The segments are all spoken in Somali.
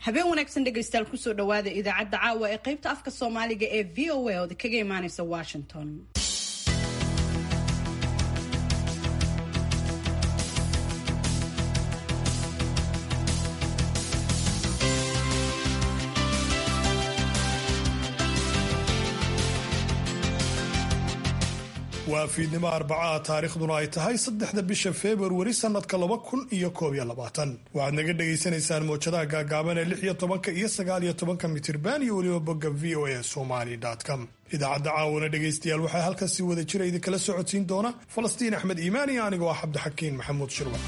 habeen wanaagsan dhegaystayaal kusoo dhawaada idaacadda caawa ee qaybta afka soomaaliga ee v o a ood kaga imaaneysa washington waa fiidnimo arbacaha taariikhduna ay tahay saddexda bisha februari sanadka laba kun iyo koob iyo labaatan waxaad naga dhagaysanaysaan mowjadaha gaagaaban ee lix iyo tobanka iyo sagaal iyo tobanka mitirban iyo weliba bogga v o a somali com idaacadda caawana dhegaystayaal waxaa halkan si wada jira idinkala socodsiin doona falastiin axmed iimaan iyo anigoo ah cabdixakiin maxamuud shirwa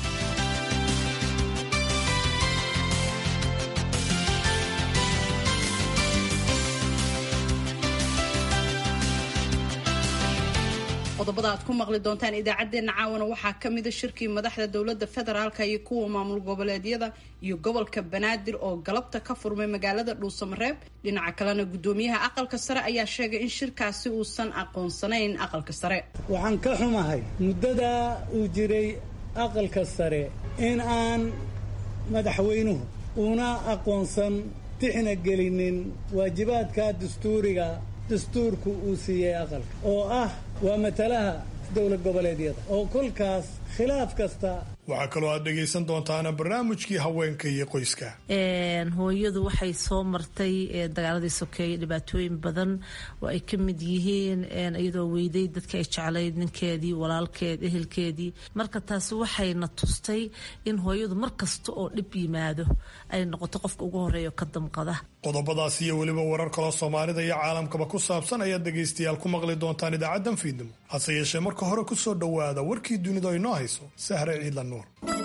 qodobada aad ku maqli doontaan idaacaddeenna caawana waxaa ka mida shirkii madaxda dowladda federaalka iyo kuwa maamul goboleedyada iyo gobolka banaadir oo galabta ka furmay magaalada dhuusamareeb dhinaca kalena guddoomiyaha aqalka sare ayaa sheegay in shirkaasi uusan aqoonsanayn aqalka sare waxaan ka xumahay muddadaa uu jiray aqalka sare in aan madaxweynuhu una aqoonsan tixna gelinin waajibaadka dastuuriga dastuurku uu siiyey aqalka oo ah waa matalaha dowlad goboleedyada oo kolkaas khilaaf kasta waxaa kaloo aad dhegaysan doontaana barnaamijkii haweenka iyo qoyska hooyadu waxay soo martay dagaaladii sokeeye dhibaatooyin badan oo ay ka mid yihiin iyadoo weyday dadka ay jeclayd ninkeedii walaalkeed ehelkeedii marka taasi waxayna tustay in hooyadu mar kasta oo dhib yimaado ay noqoto qofka ugu horeeya ka damqada qodobadaas iyo weliba warar kaloo soomaalida iyo caalamkaba ku saabsan ayaad dhegaystayaal ku maqli doontaan idaacaddan fiidnimo hase yeeshee marka hore ku soo dhowaada warkii dunidu ay noo hayso sahre ciidla nuur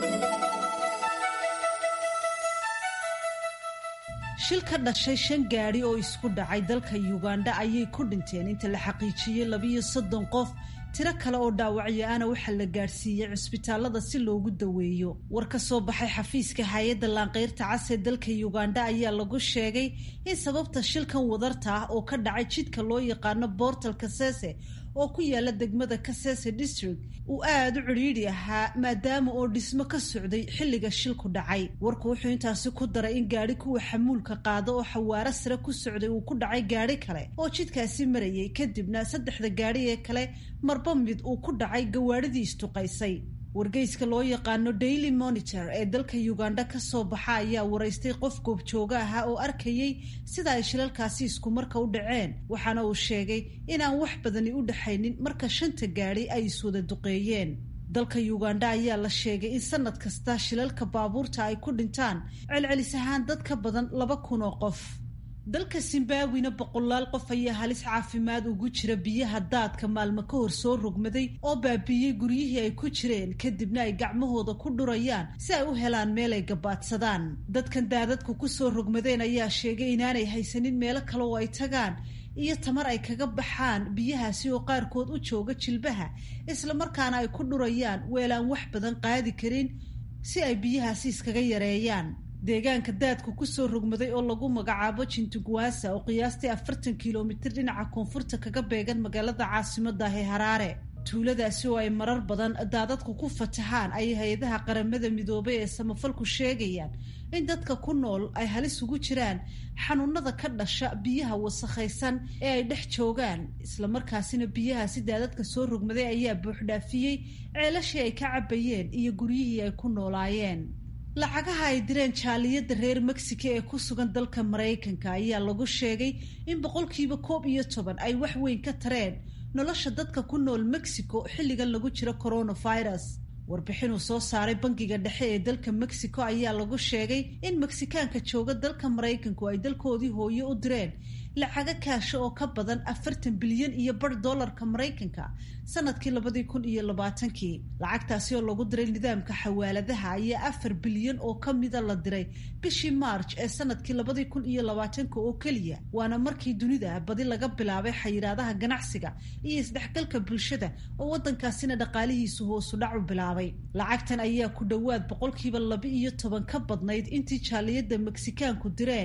shil ka dhashay shan gaadhi oo isku dhacay dalka yugandha ayay ku dhinteen inta la xaqiijiyey labiyo soddon qof tiro kale oo dhaawacyo ana waxaa la gaadhsiiyey cusbitaalada si loogu daweeyo war ka soo baxay xafiiska hay-adda laanqeyrta cas ee dalka yugandha ayaa lagu sheegay in sababta shilkan wadarta ah oo ka dhacay jidka loo yaqaano bortal kasese oo ku yaala degmada kasese district uu aada u cidhiidhi ahaa maadaama oo dhismo ka socday xilliga shilku dhacay warku wuxuu intaasi ku daray in gaadhi kuwa xamuulka qaado oo xawaaro sare ku socday uu ku dhacay gaadhi kale oo jidkaasi marayay kadibna saddexda gaadhi ee kale marba mid uu ku dhacay gawaadhidii istuqaysay wargeyska loo yaqaano daily monitor ee dalka uganda ka soo baxa ayaa waraystay qof goobjooga ahaa oo arkayay sida ay shilalkaasi iskumarka u dhaceen waxaana uu sheegay inaan wax badani u dhaxaynin marka shanta gaadhi ay iswada duqeeyeen dalka uganda ayaa la sheegay in sanad kasta shilalka baabuurta ay ku dhintaan celcelis ahaan dad ka badan laba kun oo qof dalka zimbabwina boqolaal qof ayaa halis caafimaad ugu jira biyaha daadka maalmo ka hor soo rogmaday oo baabiiyey guryihii ay ku jireen kadibna ay gacmahooda ku dhurayaan si ay u helaan meel ay gabaadsadaan dadkan daadadku ku soo rogmadeen ayaa sheegay inaanay haysanin meelo kale oo ay tagaan iyo tamar ay kaga baxaan biyahaasi oo qaarkood u jooga jilbaha islamarkaana ay ku dhurayaan weelaan wax badan qaadi karin si ay biyahaasi iskaga yareeyaan deegaanka daadku kusoo rogmaday oo lagu magacaabo jintugwasa oo qiyaastii afartan kilomitir dhinaca koonfurta kaga beegan magaalada caasimada ee haraare tuuladaasi oo ay marar badan daadadku ku fatahaan ayay hay-adaha qaramada midoobay ee samafalku sheegayaan in dadka ku nool ay halis ugu jiraan xanuunada ka dhasha biyaha wasakhaysan ee ay dhex joogaan islamarkaasina biyahaasi daadadka soo rogmaday ayaa buuxdhaafiyey ceelashii ay ka cabayeen iyo guryihii ay ku noolaayeen lacagaha ay direen jaaliyadda reer mexico ee ku sugan dalka maraykanka ayaa lagu sheegay in boqolkiiba koob iyo toban ay wax weyn ka tareen nolosha dadka ku nool mexico xilligan lagu jiro coronavirus warbixinuu soo saaray bangiga dhexe ee dalka mexico ayaa lagu sheegay in meksikaanka jooga dalka maraykanku ay dalkoodii hooye u direen lacago kaasho oo ka badan afartan bilyan iyo bar dollarka maraykanka sanadkii labadii kun iyo labaatankii lacagtaasi oo lagu diray nidaamka xawaaladaha ayaa afar bilyan oo ka mida la diray bishii march ee sanadkii labadii kun iyo labaatanka oo keliya waana markii dunida badi laga bilaabay xayiraadaha ganacsiga iyo isdhexgalka bulshada oo waddankaasina dhaqaalihiisu hoosu dhac u bilaabay lacagtan ayaa ku dhowaad boqolkiiba laba iyo toban ka badnayd intii jaaliyadda meksikaanku direen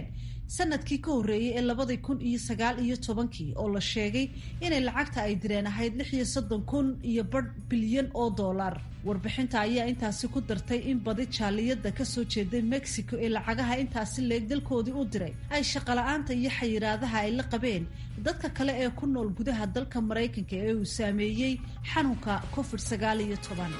sanadkii ka horreeyey ee labadii kun iyo sagaal iyo tobankii oo la sheegay inay lacagta ay direen ahayd lix iyo soddon kun iyo badh bilyan oo dollar warbixinta ayaa intaasi ku dartay in badi jaaliyada kasoo jeeday mexico ee lacagaha intaasi leeg dalkoodii u diray ay shaqala-aanta iyo xayiraadaha ay la qabeen dadka kale ee ku nool gudaha dalka maraykanka ee uu saameeyey xanuunka covid sagaal iyo toban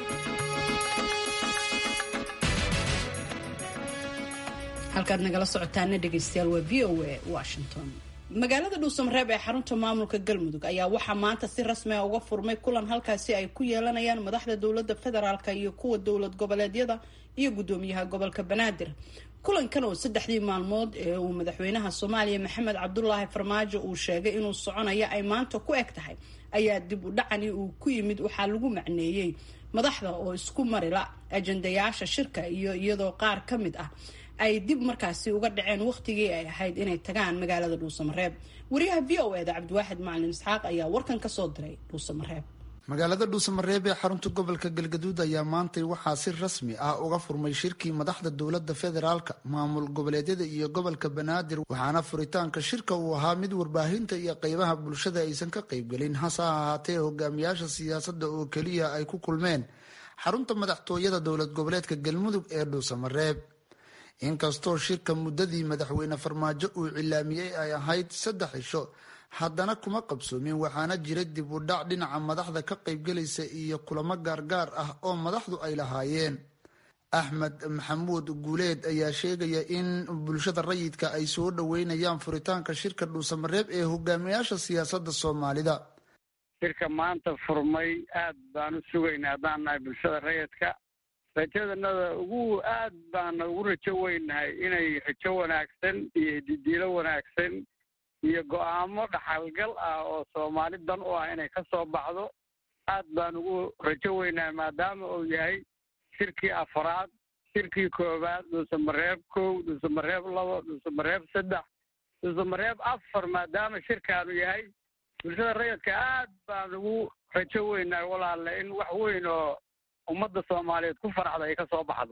halkaad nagala socotaana dhegeystayaal waa v o a washington magaalada dhuusamareeb ee xarunta maamulka galmudug ayaa waxaa maanta si rasmi a uga furmay kulan halkaasi ay ku yeelanayaan madaxda dowlada federaalka iyo kuwa dowlad goboleedyada iyo gudoomiyaha gobolka banaadir kulankan oo saddexdii maalmood ee uu madaxweynaha soomaaliya maxamed cabdulaahi farmaajo uu sheegay inuu soconayo ay maanta ku eg tahay ayaa dib u dhacani uu ku yimid waxaa lagu macneeyey madaxda oo isku marila ajandayaasha shirka iyo iyadoo qaar ka mid ah ay dib markaasi uga dhaceen wakhtigii ay ahayd inay tagaan magaalada dhuusamareeb wariyaha v o eda cabdiwaaxid macalin isxaaq ayaa warkan kasoo diray dhuusamareeb magaalada dhuusamareeb ee xarunta gobolka galgaduud ayaa maantay waxaa si rasmi ah uga furmay shirkii madaxda dowlada federaalka maamul goboleedyada iyo gobolka banaadir waxaana furitaanka shirka uu ahaa mid warbaahinta iyo qeybaha bulshada aysan ka qeybgelin hase ahaatee hogaamiyaasha siyaasada oo keliya ay ku kulmeen xarunta madaxtooyada dowlad goboleedka galmudug ee dhuusamareeb inkastoo shirka muddadii madaxweyne farmaajo uu cilaamiyey ay ahayd saddex cisho haddana kuma qabsoomin waxaana jira dib u dhac dhinaca madaxda ka qaybgelaysa iyo kulamo gaargaar ah oo madaxdu ay lahaayeen axmed maxamuud guuleed ayaa sheegaya in bulshada rayidka ay soo dhoweynayaan furitaanka shirka dhuusamareeb ee hogaamiyaasha siyaasada soomaalida shirka maanta furmay aad baan u sugaynaa haddaan nahay bulshada rayidka rajadanada ugu aad baana ugu rajo weynahay inay rajo wanaagsan iyo hididiilo wanaagsan iyo go-aamo dhaxalgal ah oo soomaali dan u ah inay ka soo baxdo aad baan ugu rajo weynahay maadaama uu yahay shirkii afraad shirkii koowaad dhuusamareeb kow dhuusamareeb labo dhuusamareeb saddex dhuusamareeb afar maadaama shirkaanu yahay bulshada rayidka aad baan ugu rajo weynahay walaale in wax weyn oo ummadda soomaaliyeed ku faraxda ay ka soo baxdo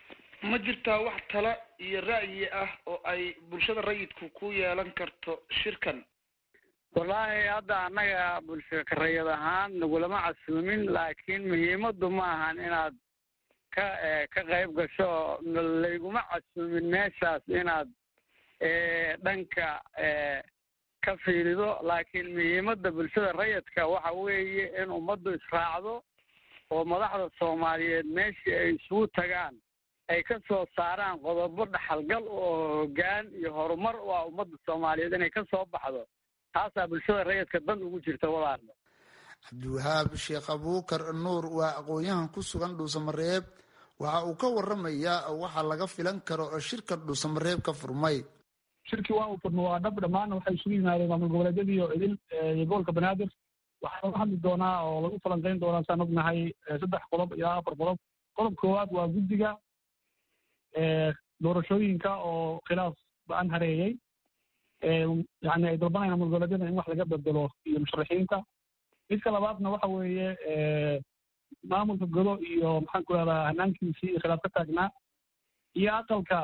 ma jirtaa wax tala iyo ra'yi ah oo ay bulshada rayidku ku yeelan karto shirkan wallaahi hadda annaga bulshaka rayid ahaan nagulama casuumin laakiin muhiimaddu ma ahan inaad ka ka qayb gasho layguma casuumin meeshaas inaad dhanka ka fiirido laakiin muhiimadda bulshada rayidka waxa weeye in ummaddu israacdo oo madaxda soomaaliyeed meeshii ay isugu tagaan ay ka soo saaraan qodobo dhaxalgal oo hoggaan iyo horumar u ah ummadda soomaaliyeed inay ka soo baxdo taasaa bulshada rayidka dan ugu jirta walaarna cabdiwahaab sheekh abuukar nuur waa aqoon-yahan ku sugan dhuusamareeb waxa uu ka waramayaa waxa laga filan karo oo shirka dhuusamareeb ka furmay shirkii waa uu furmo waa dhab dhammaanna waxay isugu yimaadeen maamul goboleedyadii iyo idil iyo gobolka banaadir waxaa laga hadli doonaa oo lagu falanqeyn doonaa saan ognahay saddex qodob iyo afar qodob qodob koowaad waa guddiga doorashooyinka oo khilaaf ba-an hareeyey yani ay dalbanayaan mulgoleedyada in wax laga bedelo iyo musharaxiinta midka labaadna waxa weeye maamulka godo iyo maxaan ku rahdaa hanaankiisii iyo khilaaf ka taagnaa iyo aqalka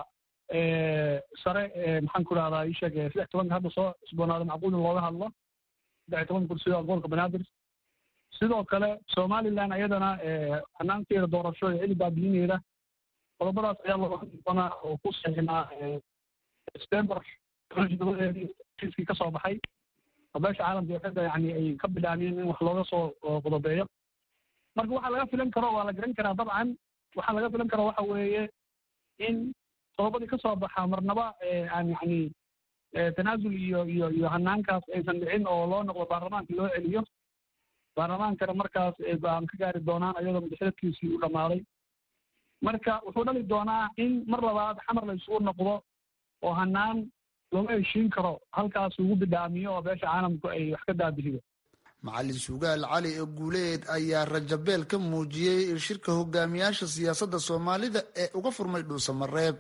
sare maxaan ku rahdaa isheeg saddex tobanka hadda soo cusboonaada macquul in looga hadlo saddex toban kursi oo gobolka banaadir sidoo kale somaliland ayadana hanaankeeda doorasho ee cili baabiyineeda qodobadaas ayaa looga hadli doonaa oo ku saxinaa september kiiskii ka soo baxay oo beesha caalamka ee xidda yani ay ka bilaamiyeen in wax looga soo qodobeeyo marka waxaa laga filan karo waa la garan karaa dabcan waxaa laga filan karo waxa weeye in qodobadii ka soo baxa marnaba aan yani tanaasul iyo iyo iyo hanaankaas aysan dhicin oo loo noqdo baarlamaanka loo celiyo baarlamaankana markaas aan ka gaari doonaan ayadoo madaxdadkiisii u dhammaaday marka wuxuu dhali doonaa in mar labaad xamar la isugu noqdo oo hanaan looma heshiin karo halkaas ugu bidhaamiyo oo beesha caalamku ay wax ka daabihido macalin sugaal cali ee guuleed ayaa rajabeel ka muujiyey shirka hogaamiyaasha siyaasadda soomaalida ee uga furmay dhuusamareeb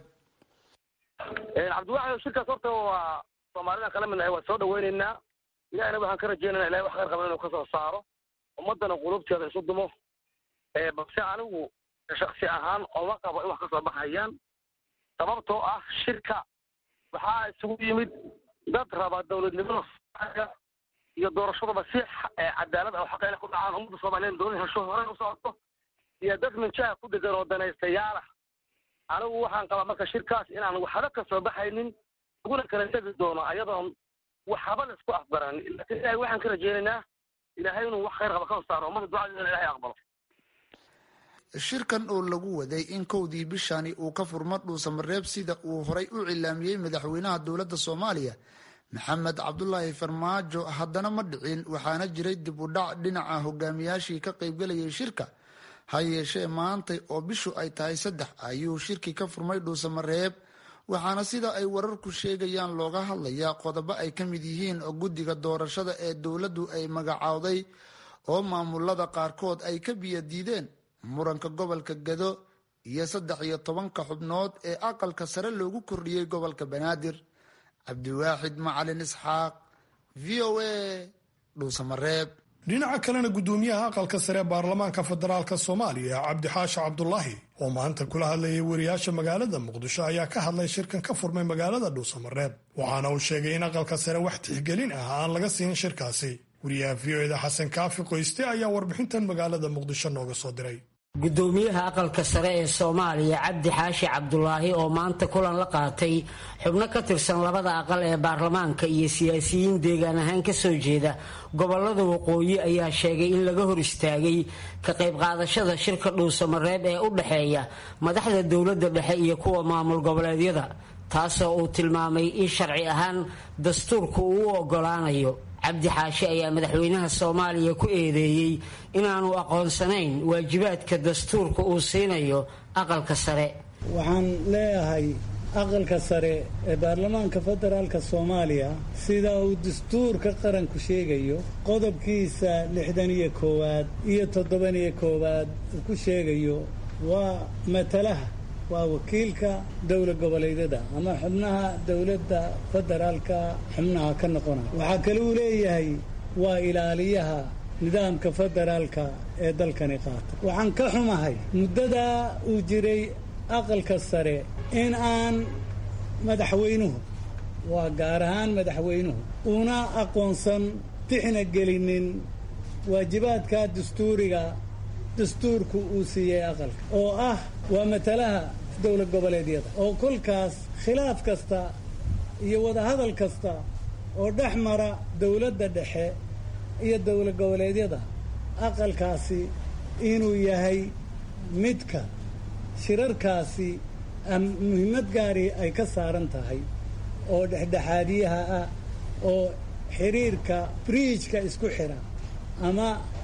cabdiwaxid shirkaas horta waa soomaalida kala midnahay waan soo dhaweyneynaa ilahina waxaan ka rajeynayna ilahay wax khayr qaban inuu kasoo saaro ummaddana qulubteeda isu dumo balse anigu shaksi ahaan ooma qabo in wax kasoo baxayaan sababtoo ah shirka waxaa isugu yimid dad raba dowladnimada soomaaliya iyo doorashadaba si cadaalad ah oo xaqeena ku dhacaan ummadda soomaaliyeed dowlad hesho horey u socoto iyo dad minjaha ku degan oo danaystayaala anigu waxaan qabaa marka shirkaas inaan waxba ka soo baxaynin laguna kala tegi doono ayadoon waxba la isku afbaran laakiin ilahay waxaan ka rajeynaynaa ilaahay inuu wax khayr qaba ka saaro ummadda ducadeedana ilahay aqbalo shirkan oo lagu waday in kowdii bishani uu ka furmo dhuusamareeb sida uu horay u cilaamiyey madaxweynaha dowladda soomaaliya maxamed cabdulaahi farmaajo haddana ma dhicin waxaana jiray dib u dhac dhinaca hogaamiyaashii ka qaybgelayay shirka ha yeeshee maantay oo bishu ay tahay saddex ayuu shirki ka furmay dhuusamareeb waxaana sida ay wararku sheegayaan looga hadlayaa qodobo ay ka mid yihiin guddiga doorashada ee dowladdu ay magacaawday oo maamulada qaarkood ay ka biyo diideen muranka gobolka gado iyo saddex iyo tobanka xubnood ee aqalka sare loogu kordhiyey gobolka banaadir cabdiwaaxid macalin isxaaq v o a dhuusamareeb dhinaca kalena guddoomiyaha aqalka sare baarlamaanka federaalk soomaaliya cabdixaashi cabdulaahi oo maanta kula hadlayay wariyaasha magaalada muqdisho ayaa ka hadlay shirkan ka furmay magaalada dhuusamareeb waxaana uu sheegay in aqalka sare wax tixgelin ah aan laga siin shirkaasi wariyaha v o eda xasan kaafi qoyste ayaa warbixintan magaalada muqdisho nooga soo diray guddoomiyaha aqalka sare ee soomaaliya cabdi xaashi cabdulaahi oo maanta kulan la qaatay xubno ka tirsan labada aqal ee baarlamaanka iyo siyaasiyiin deegaan ahaan ka soo jeeda gobolada waqooyi ayaa sheegay in laga hor istaagay ka qayb qaadashada shirka dhuusamareeb ee u dhexeeya madaxda dowladda dhexe iyo kuwa maamul goboleedyada taasoo uu tilmaamay in sharci ahaan dastuurku uu u ogolaanayo cabdi xaashi ayaa madaxweynaha soomaaliya ku eedeeyey inaanu aqoonsanayn waajibaadka dastuurka uu siinayo aqalka sare waxaan leeyahay aqalka sare ee baarlamaanka federaalka soomaaliya sida uu dastuurka qaranku sheegayo qodobkiisa lixdan iyo koowaad iyo toddoban iyo koowaad uu ku sheegayo waa matalaha waa wakiilka dowla goboleedyada ama xubnaha dowladda federaalka xubnaha ka noqonaya waxaa kale uu leeyahay waa ilaaliyaha nidaamka federaalka ee dalkani qaata waxaan ka xumahay muddadaa uu jiray aqalka sare in aan madaxweynuhu waa gaar ahaan madaxweynuhu una aqoonsan tixna gelinin waajibaadka dastuuriga dastuurku uu siiyey aqalka oo ah waa matalaha dowla goboleedyada oo kolkaas khilaaf kasta iyo wadahadal kasta oo dhex mara dowladda dhexe iyo dowla goboleedyada aqalkaasi inuu yahay midka shirarkaasi muhiimad gaari ay ka saaran tahay oo dhexdhexaadiyaha ah oo xiriirka briijka isku xira ama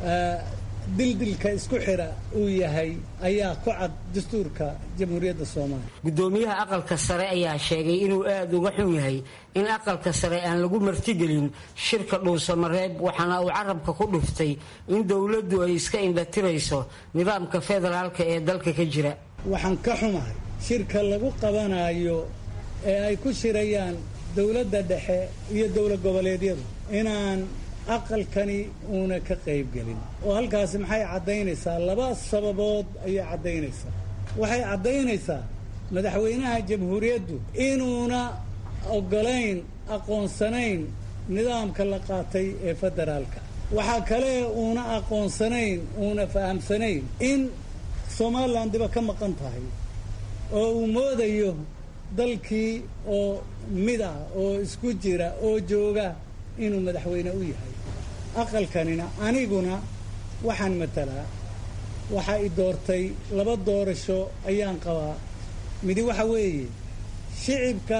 dildilka isku xira uu yahay ayaa ku cad dastuurka jamhuuriyadda soomaaliya guddoomiyaha aqalka sare ayaa sheegay inuu aada uga xun yahay in aqalka sare aan lagu martigelin shirka dhuusamareeb waxaana uu carabka ku dhuftay in dowladdu ay iska indhatirayso nidaamka federaalka ee dalka ka jira waxaan ka xumahay shirka lagu qabanayo ee ay ku shirayaan dowladda dhexe iyo dowla goboleedyadu inaan aqalkani uuna ka qaybgelin oo halkaasi maxay caddaynaysaa laba sababood ayay caddaynaysaa waxay caddaynaysaa madaxweynaha jamhuuriyaddu inuuna oggolayn aqoonsanayn nidaamka la qaatay ee federaalka waxaa kale uuna aqoonsanayn uuna fahamsanayn in somalilan diba ka maqan tahay oo uu moodayo dalkii oo mid ah oo isku jira oo jooga inuu madaxweyne u yahay aqalkanina aniguna waxaan matalaa waxaa i doortay laba doorasho ayaan qabaa midi waxa weeye shicibka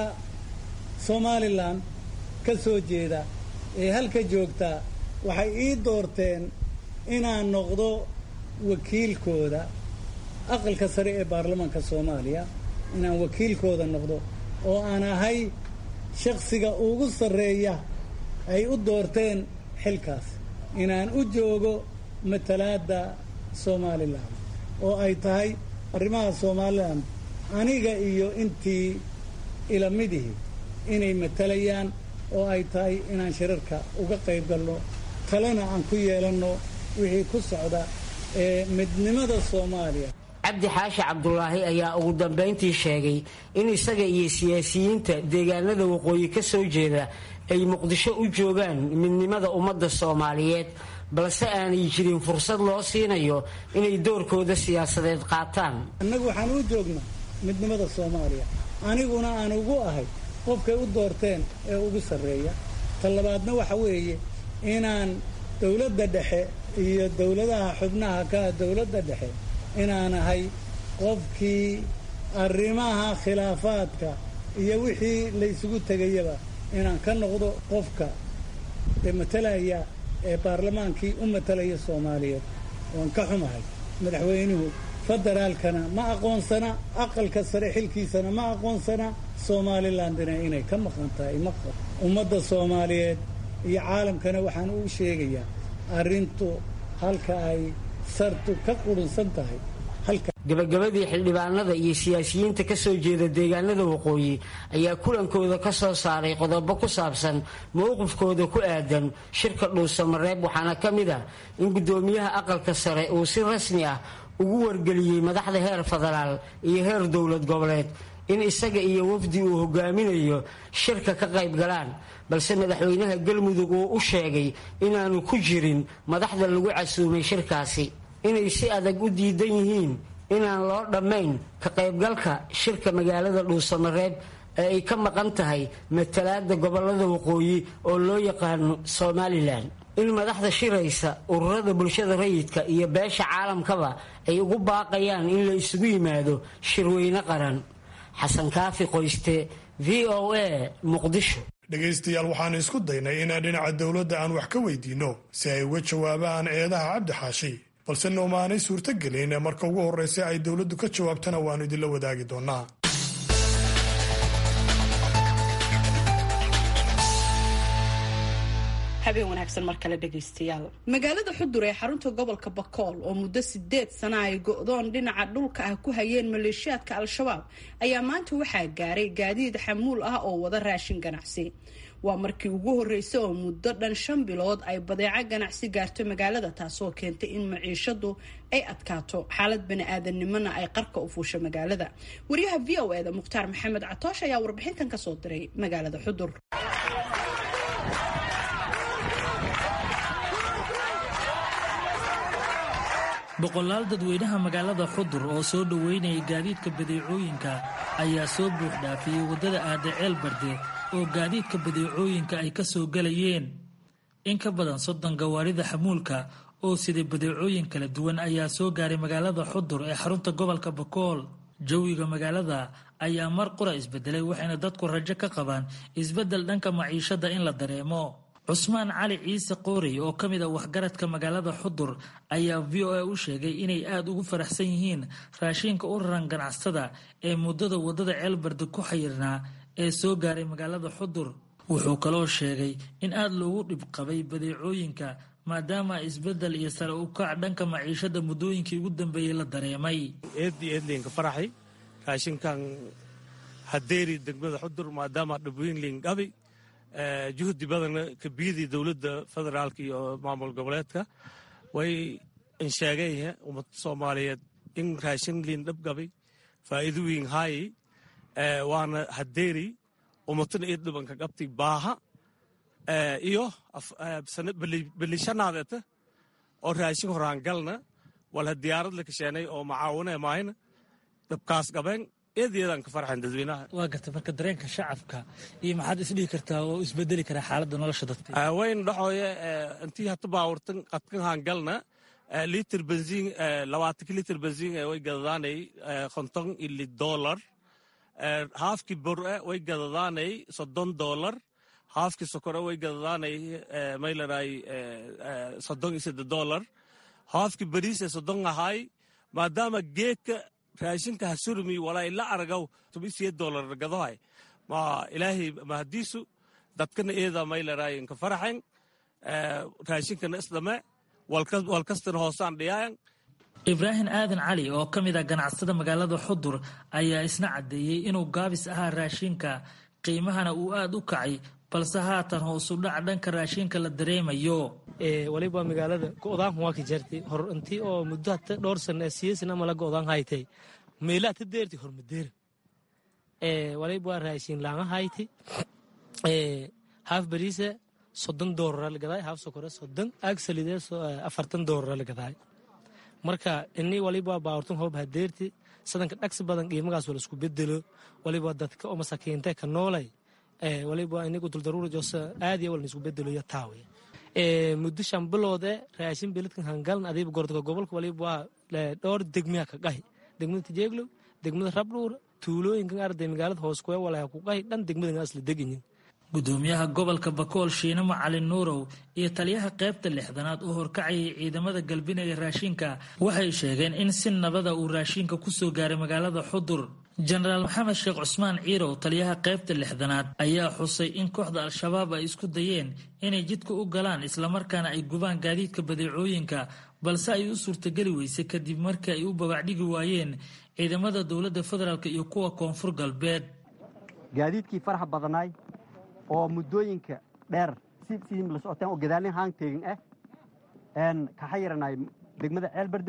somalilan ka soo jeeda ee halka joogta waxay ii doorteen inaan noqdo wakiilkooda aqalka sare ee baarlamaanka soomaaliya inaan wakiilkooda noqdo oo aan ahay shaksiga ugu sarreeya ay u doorteen xilkaas inaan u joogo matalaadda somalilan oo ay tahay arrimaha somalilan aniga iyo intii ilamidihii inay matalayaan oo ay tahay inaan shirarka uga qayb galno talena aan ku yeelanno wixii ku socda ee midnimada soomaaliya cabdi xaashi cabdulaahi ayaa ugu dambayntii sheegay in isaga iyo siyaasiyiinta deegaanada waqooyi ka soo jeeda ay muqdisho u joogaan midnimada ummadda soomaaliyeed balse aanay jirin fursad loo siinayo inay doorkooda siyaasadeed qaataan annagu waxaan u joognaa midnimada soomaaliya aniguna aan ugu ahay qofkay u doorteen ee ugu sarreeya ta labaadna waxa weeye inaan dowladda dhexe iyo dowladaha xubnaha ka dowladda dhexe inaan ahay qofkii arrimaha khilaafaadka iyo wixii la isugu tegayaba inaan ka noqdo qofka ee matalaya ee baarlamaankii u matalaya soomaaliyeed waan ka xumahay madaxweynuhu federaalkana ma aqoonsana aqalka sare xilkiisana ma aqoonsana somalilandina inay ka maqan tahay maqan ummadda soomaaliyeed iyo caalamkana waxaan u sheegayaa arrintu halka ay sartu ka qurunsan tahay gabagabadii xildhibaanada iyo siyaasiyiinta ka soo jeeda deegaanada waqooyi ayaa kulankooda ka soo saaray qodobo ku saabsan mowqifkooda ku aadan shirka dhuusamareeb waxaana ka mid ah in guddoomiyaha aqalka sare uu si rasmi ah ugu wargeliyey madaxda heer federaal iyo heer dowlad goboleed in isaga iyo wafdi uu hogaaminayo shirka ka qayb galaan balse madaxweynaha galmudug uu u sheegay inaanu ku jirin madaxda lagu casuumay shirkaasi inay si adag u diidan yihiin inaan loo dhammayn ka qaybgalka shirka magaalada dhuusamareeb ee ay ka maqan tahay matalaada gobolada waqooyi oo loo yaqaano somalilan in madaxda shiraysa ururada bulshada rayidka iyo beesha caalamkaba ay ugu baaqayaan in la isugu yimaado shirweyne qaran xasan kaafi qoyste v o a muqdisho dhegaystayaal waxaanu isku daynay inaan dhinaca dowladda aan wax ka weydiinno si ay uga jawaabaan eedaha cabdi xaashi balse noomaanay suurtogelin marka ugu horreysa ay dowladdu ka jawaabtana waannu idinla wadaagi doonnaa habeen wanaagsan mar kale dhegaystayaal magaalada xudur ee xarunta gobolka bakool oo muddo sideed sana ay go-doon dhinaca dhulka ah ku hayeen maleeshiyaadka al-shabaab ayaa maanta waxaa gaaray gaadiid xamuul ah oo wada raashin ganacsi waa markii ugu horreysay oo muddo dhan shan bilood ay badeeco ganacsi gaarto magaalada taasoo keentay in maciishadu ay adkaato xaalad bani-aadamnimona ay qarka u fuusho magaalada wariyaha v o eda mukhtaar maxamed catoosh ayaa warbixintan kasoo diray magaalada xudur boqolaal dadweynaha magaalada xudur oo soo dhoweynaya gaadiidka badeecooyinka ayaa soo buux dhaafiyey waddada aada ceel barde oo gaadiidka badeecooyinka ay ka soo galayeen in ka badan soddon gawaarida xamuulka oo siday badeecooyin kala duwan ayaa soo gaaray magaalada xudur ee xarunta gobolka bakool jawiga magaalada ayaa mar qura isbedelay waxayna dadku rajo ka qabaan isbeddel dhanka maciishada in la dareemo cusmaan cali ciise qoorey oo ka mid a waxgaradka magaalada xudur ayaa v o a u sheegay inay aada ugu faraxsan yihiin raashiinka u raran ganacsatada ee muddada waddada ceelbarde ku xayirnaa ee soo gaaray magaalada xudur wuxuu kaloo sheegay in aada loogu dhib qabay badeecooyinka maadaama isbeddel iyo sare u kac dhanka maciishada muddooyinkii ugu dambeeyey la dareemay eeddii eedliinka faraxay raashinkan hadeeri degmada xudur maadaama dhibwiinliin dhabi juhdi badan kabiyadii dowladda federaalka iyo maamul goboleedka way insheegay ummadda soomaaliyeed in raashin liin dhabgabay faa'iido wiin haayi waana hadeeri ummatana ii dhibanka qabtay baaha iyo belishanaadeta oo raashin horaangalna walha diyaarad la kasheenay oo macaawine maahayna dhabkaas qabeen eedeedaan ka farxan dadweynaha waa garta marka dareenka shacabka iyo maxaad isdhihi kartaa oo isbedeli karaa xaaladda nolosha dadka wayn dhaxooye intii hata baawurtan qadkan haangalna litir benziin labaatanki litir benziin way gadadaanay konton ili dolar haafkii bore way gadadaanay soddon dolar haafkii sokore way gadadaanay maylaray soddon iyo sadde dolar haafkii bariise soddon ahaay maadaama geedka raashinka hasurmi walaa ila aragaw tobisiye dolar gadohay ma ilaahay mahadiisu dadkana eeda maylaray inka faraxen raashinkana isdhame walkastana hoosaan dhiyaayan ibraahim aadan cali oo ka mid ah ganacsada magaalada xudur ayaa isna caddeeyey inuu gaabis ahaa raashinka qiimahana uu aada u kacay balse haatan hoosu dhac dhanka raashinka la dareemayo waliba magaalada go'daanku waa ka jartay hor intii oo muddo hata dhowr sana siyasan ama la go'daan haytay meelaha ta deerti hormadeera waliba waa raashin laanga hayti haaf bariisa soddon doolara la gadaay haaf sokore soddon aag salidee afartan doolara la gadaay marka ini waliba baawrtun hoob hadeerti sadanka dhagsi badan qiimagaas wala isku bedelo waliba dadka oo masakiinta ka noolay waliba inigu duldaruura joosa aadiya wala isku bedelo iyo taawe muddo shan biloode raashin beledkan hangalan adiiba gordaka gobolka waliba waa dhowr degmiya ka qahi degmada tijeeglo degmada rabdhuura tuulooyinkan arday magaalada hoos kuwe walaa ku qahi dhan degmadan asla deganyin gudoomiyaha gobolka bakool shiine macalin nuurow iyo taliyaha qaybta lixdanaad u horkacayay ciidamada galbinaya raashinka waxay sheegeen in si nabada uu raashinka kusoo gaaray magaalada xudur jenaraal maxamed sheekh cusmaan ciirow taliyaha qaybta lixdanaad ayaa xusay in kooxda al-shabaab ay isku dayeen inay jidka u galaan islamarkaana ay gubaan gaadiidka badeecooyinka balse ay u suurtageli weysay kadib markii ay u babacdhigi waayeen ciidamada dowladda federaalk iyo kuwa koonfur galbeed gaadiidkii faraxa badanaay oo muddooyinka dheer si sidii la socoteen oo gadaalin haan teegin ah een kaxa yaranay degmada ceelberde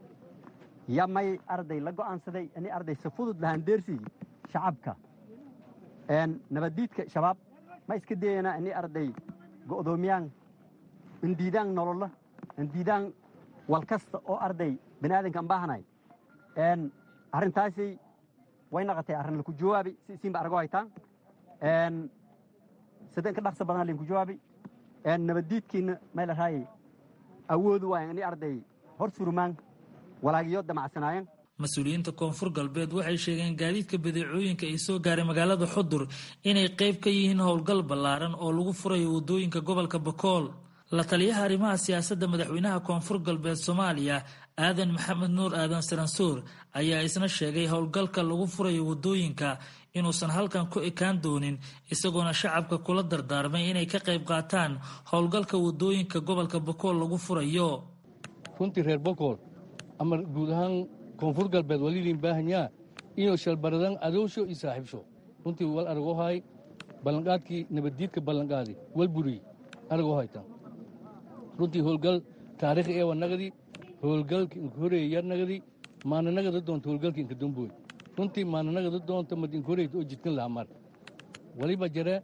ya may arday la go'aansaday ini arday si fudud lahaan deersii shacabka een nabaddiidka shabaab ma iska dayana ini arday go'doomiyaan indiidaan nolola indiidaan wal kasta oo arday bani aadankan baahanay een arrintaasi way naqatay arrin laku jawaabi si isiinba argo haytaan een sideen ka dhaqsa badan linku jawaabi een nabaddiidkiina may la raayay awoodu waayan ini arday hor surmaan walaagiyo damacsanaayeen mas-uuliyiinta koonfur galbeed waxay sheegeen gaadiidka badeecooyinka ay soo gaaray magaalada xudur inay qayb ka yihiin howlgal ballaaran oo lagu furayo waddooyinka gobolka bakool la taliyaha arrimaha siyaasadda madaxweynaha koonfur galbeed soomaaliya aadan maxamed nuur aadan saransuur ayaa isna sheegay howlgalka lagu furayo waddooyinka inuusan halkan ku ekaan doonin isagoona shacabka kula dardaarmay inay ka qayb qaataan howlgalka waddooyinka gobolka bakool lagu furayo runtii reer bakool ama guud ahaan koonfur galbeed walidin baahanyaa inuu shalbaradan adowsho iyo saaxiibsho runtii wal aragoo hay ballanqaadkii nabaddiidka ballanqaadi wal buriy aragoo haytan runtii howlgal taariikhi eewa nagadi howlgalka inka horeeya yar nagadi maana nagada doonta howlgalka inka damboy runtii maana nagada doonta mad inka horeyta oo jidkan laha mar waliba jare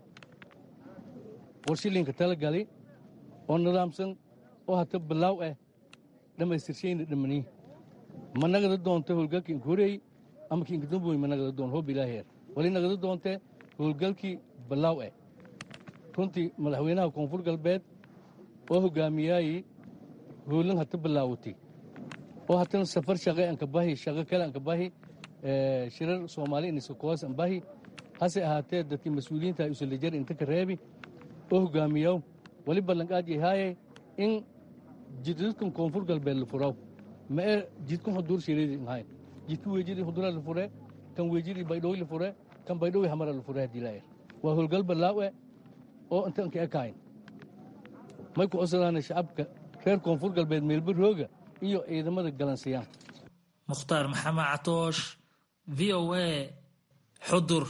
warshilinka tala gali oo nidaamsan oo hata bilaaw ah dhammaystirshayna dhammanii ma nagada doonta howlgalka inka horeey ama ki inka damboy ma nagada doon hoob ilaaheer wali nagada doonte howlgalkii bilaaw ah runtii madaxweynaha koonfur galbeed oo hogaamiyaayi howlan hata bilaawatay oo hatana safar shaqe anka bahi shaqo kale anka bahi shirar soomaali inisakoos an bahi hase ahaatee dadkii mas-uuliyiinta usalajar inta ka reebi oo hogaamiyaw wali ballanqaad yahaaye in jidadkan koonfur galbeed la furaw ma ee jidkan hudur shireedi ahayn jidka weejidii hudura la fure kan weejidii baydhowi la fure kan baydhowi hamara la fure haddii laayar waa howlgal ballaawe oo inta anka ekayn may ku codsadaan shacabka reer koonfur galbeed meelba rooga iyo ciidamada galansiyaan mukhtaar maxamed catoosh v o a xudur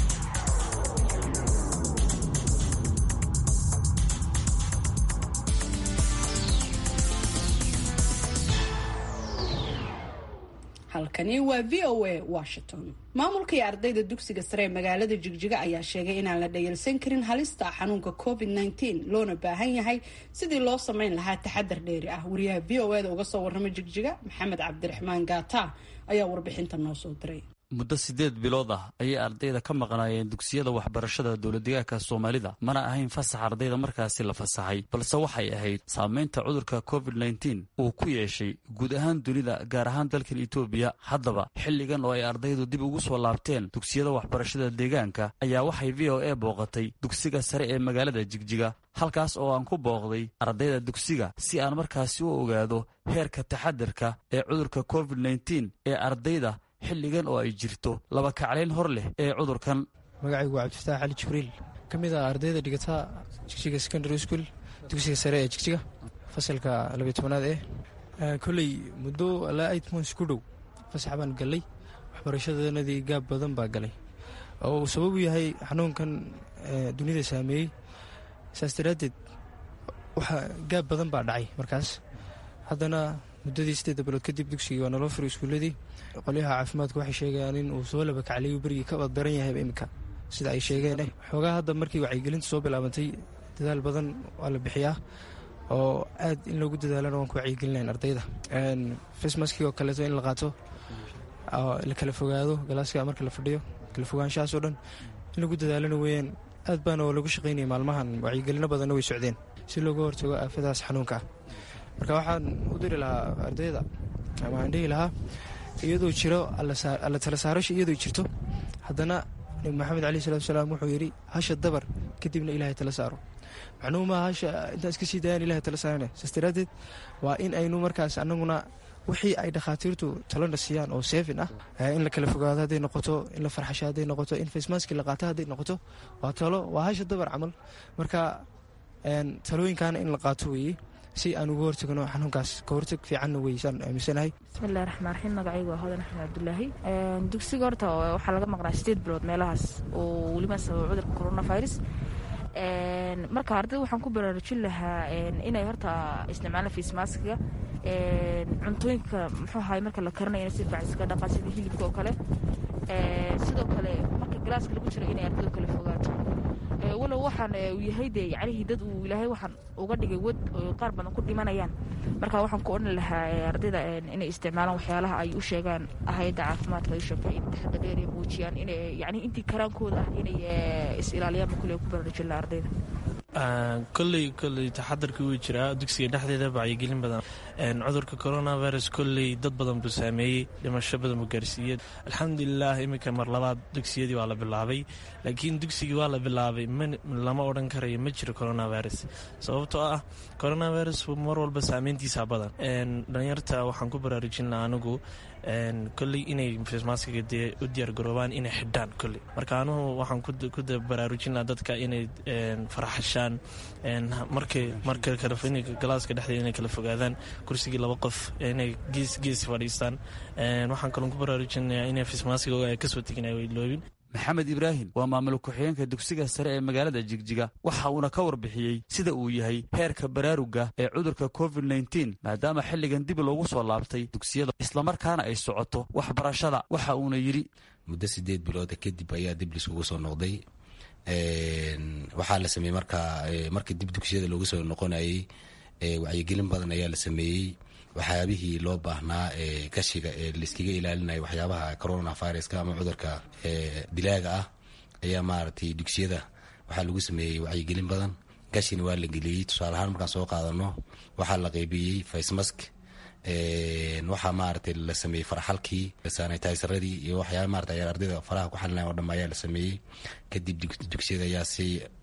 halkani waa v o a washington maamulka iyo ardayda dugsiga sare ee magaalada jigjiga ayaa sheegay inaan la dhayalsan karin halista xanuunka covid nteen loona baahan yahay sidii loo sameyn lahaa taxadar dheeri ah wariyaha v o eda uga soo warrama jigjiga maxamed cabdiraxmaan gaata ayaa warbixinta noo soo diray muddo siddeed bilood ah ayay ardayda ka maqnaayeen dugsiyada waxbarashada dowladdegaanka soomaalida mana ahayn fasax ardayda markaasi la fasaxay balse waxay ahayd saamaynta cudurka covid nteen uu ku yeeshay guud ahaan dunida gaar ahaan dalkan etoobiya haddaba xilligan oo ay ardaydu dib ugu soo laabteen dugsiyada waxbarashada deegaanka ayaa waxay v o a booqatay dugsiga sare ee magaalada jigjiga halkaas oo aan ku booqday ardayda dugsiga si aan markaasi u ogaado heerka taxadarka ee cudurka covid nteen ee ardayda xilligan oo ay jirto laba kaclayn hor leh ee cudurkan magacaygu waa cabdifataax cali jibriil ka mid ah ardayda dhigata jigjiga secondary school dugsiga sare ee jigjiga fasalka labiyo tobanaad ee kolley muddo alaa eight months ku dhow fasax baan gallay waxbarashadanadii gaab badan baa galay oo uu sabab u yahay xanuunkan dunida saameeyey saas daraaddeed waxaa gaab badan baa dhacay markaas haddana muddadii siddeedda bilood kadib dugsigii waa naloo furay iskuulladii qolyaha caafimaadku waxay sheegayaan in uu soo laba kacliyu berigii ka baddaran yahayba iminka sida ay sheegeen xoogaa hadda markii wacyigelinta soo bilaabantay dadaal badan waa la bixiyaa oo aad in loogu dadaalana waan ku wacyigelinayn ardayda facemaskii oo kaleeto in la qaato la kala fogaado galaaska marka la fadhiyo kala fogaanshahaas oo dhan in lagu dadaalana weeyaan aad baana oo lagu shaqaynaya maalmahan wacyigelino badanna way socdeen si looga hortago aafadaas xanuunka ah marka waxaan u diri lahaa ardayda ama aan dhihi lahaa iyadoo jiro alla tala saarasha iyadoo jirto haddana nabi maxamed caleyh salatu salaam wuxuu yidhi hasha dabar kadibna ilaahay tala saaro macnuhu maaha hasha intaan iska sii dayaan ilahay tala saarane saas daraaddeed waa in aynu markaas annaguna wixii ay dhakhaatiirtu talona siiyaan oo seefin ah in la kala fogaado hadday noqoto in la farxasho hadday noqoto in facemaski la qaato hadday noqoto waa talo waa hasha dabar camal marka talooyinkaana in la qaato weeye si aan uga hortagno xanuunkaas ka hortag fiicanna weysaan aaminsanahay bismillahi raxmaan raxiim magacaygu waa hodan axmed cabdulaahi dugsiga horta waxaa laga maqnaa sideed bilood meelahaas oo weliba sababa cudurka coronavirus marka ardayda waxaan ku baraarujin lahaa inay horta isticmaalaan fiismaaskiga cuntooyinka muxuu ahay marka la karinayo in si bacsiga dhaqaa sida hilibka oo kale sidoo kale marka galaaska lagu jiro inay ardaydu kala fogaato walow waxaan uu yahay dee yacnihii dad uu ilaahay waxaan uga dhigay wad oo qaar badan ku dhimanayaan marka waxaan ku odhan lahaa ardayda inay isticmaalaan waxyaalaha ay u sheegaan hay-adda caafimaadka ay sheegtay in taxadda dheer ay muujiyaan inay yacni intii karaankooda ah inay is ilaaliyaan ma kule ku baraarujin lahaa ardayda kolley kolley taxadarkii wuu jiraa dugsiga dhexdeeda wacyigelin badan cudurka coronavirus kolley dad badan buu saameeyey dhimasho badan buu gaarsiiyey alxamdulilah iminka mar labaad dugsiyadii waa la bilaabay laakiin dugsigii waa la bilaabay lama odhan karayo ma jiro coronavirus sababtoo ah coronavirus mar walba saameyntiisa badan dhalinyarta waxaan ku baraarujin lahaa anigu kolley inay fasmaskiga dee u diyaargaroobaan inay xidhaan kolley marka anugu waxaan ku baraarujin lahaa dadka inay farxashaan markay marka galaaska dhexdeeda inay kala fogaadaan kursigii laba qof inay gees gees fadhiistaan waxaan kaloo ku baraarujinayaa inay fasmaskiga ay kasoo tegin ay loobin maxamed ibraahim waa maamul ku-xigeenka dugsiga sare ee magaalada jigjiga waxa uuna ka warbixiyey sida uu yahay heerka baraaruga ee cudurka covid nteen maadaama xilligan dib loogu soo laabtay dugsiyada islamarkaana ay socoto waxbarashada waxa uuna yidhi muddo sideed bilooda kadib ayaa dib lisugu soo noqday waxaa la sameeyey markaa markii dib dugsiyada loogu soo noqonayey wacyigelin badan ayaa la sameeyey waxyaabihii loo baahnaa ee gashiga ee laiskaga ilaalinaya waxyaabaha coronaviruska ama cudurka dilaaga ah ayaa maaragtay dugsiyada waxaa lagu sameeyey wacyigelin badan gashina waa la geliyey tusaale ahaan markaan soo qaadano waxaa la qeybiyey facemask waxaa maaragtay la sameeyey farxalkii sanitizradii iyo waxyaaba maarata ayaa ardayda faraha ku xalinaya oo dham ayaa la sameeyey kadib dugsiyada ayaa si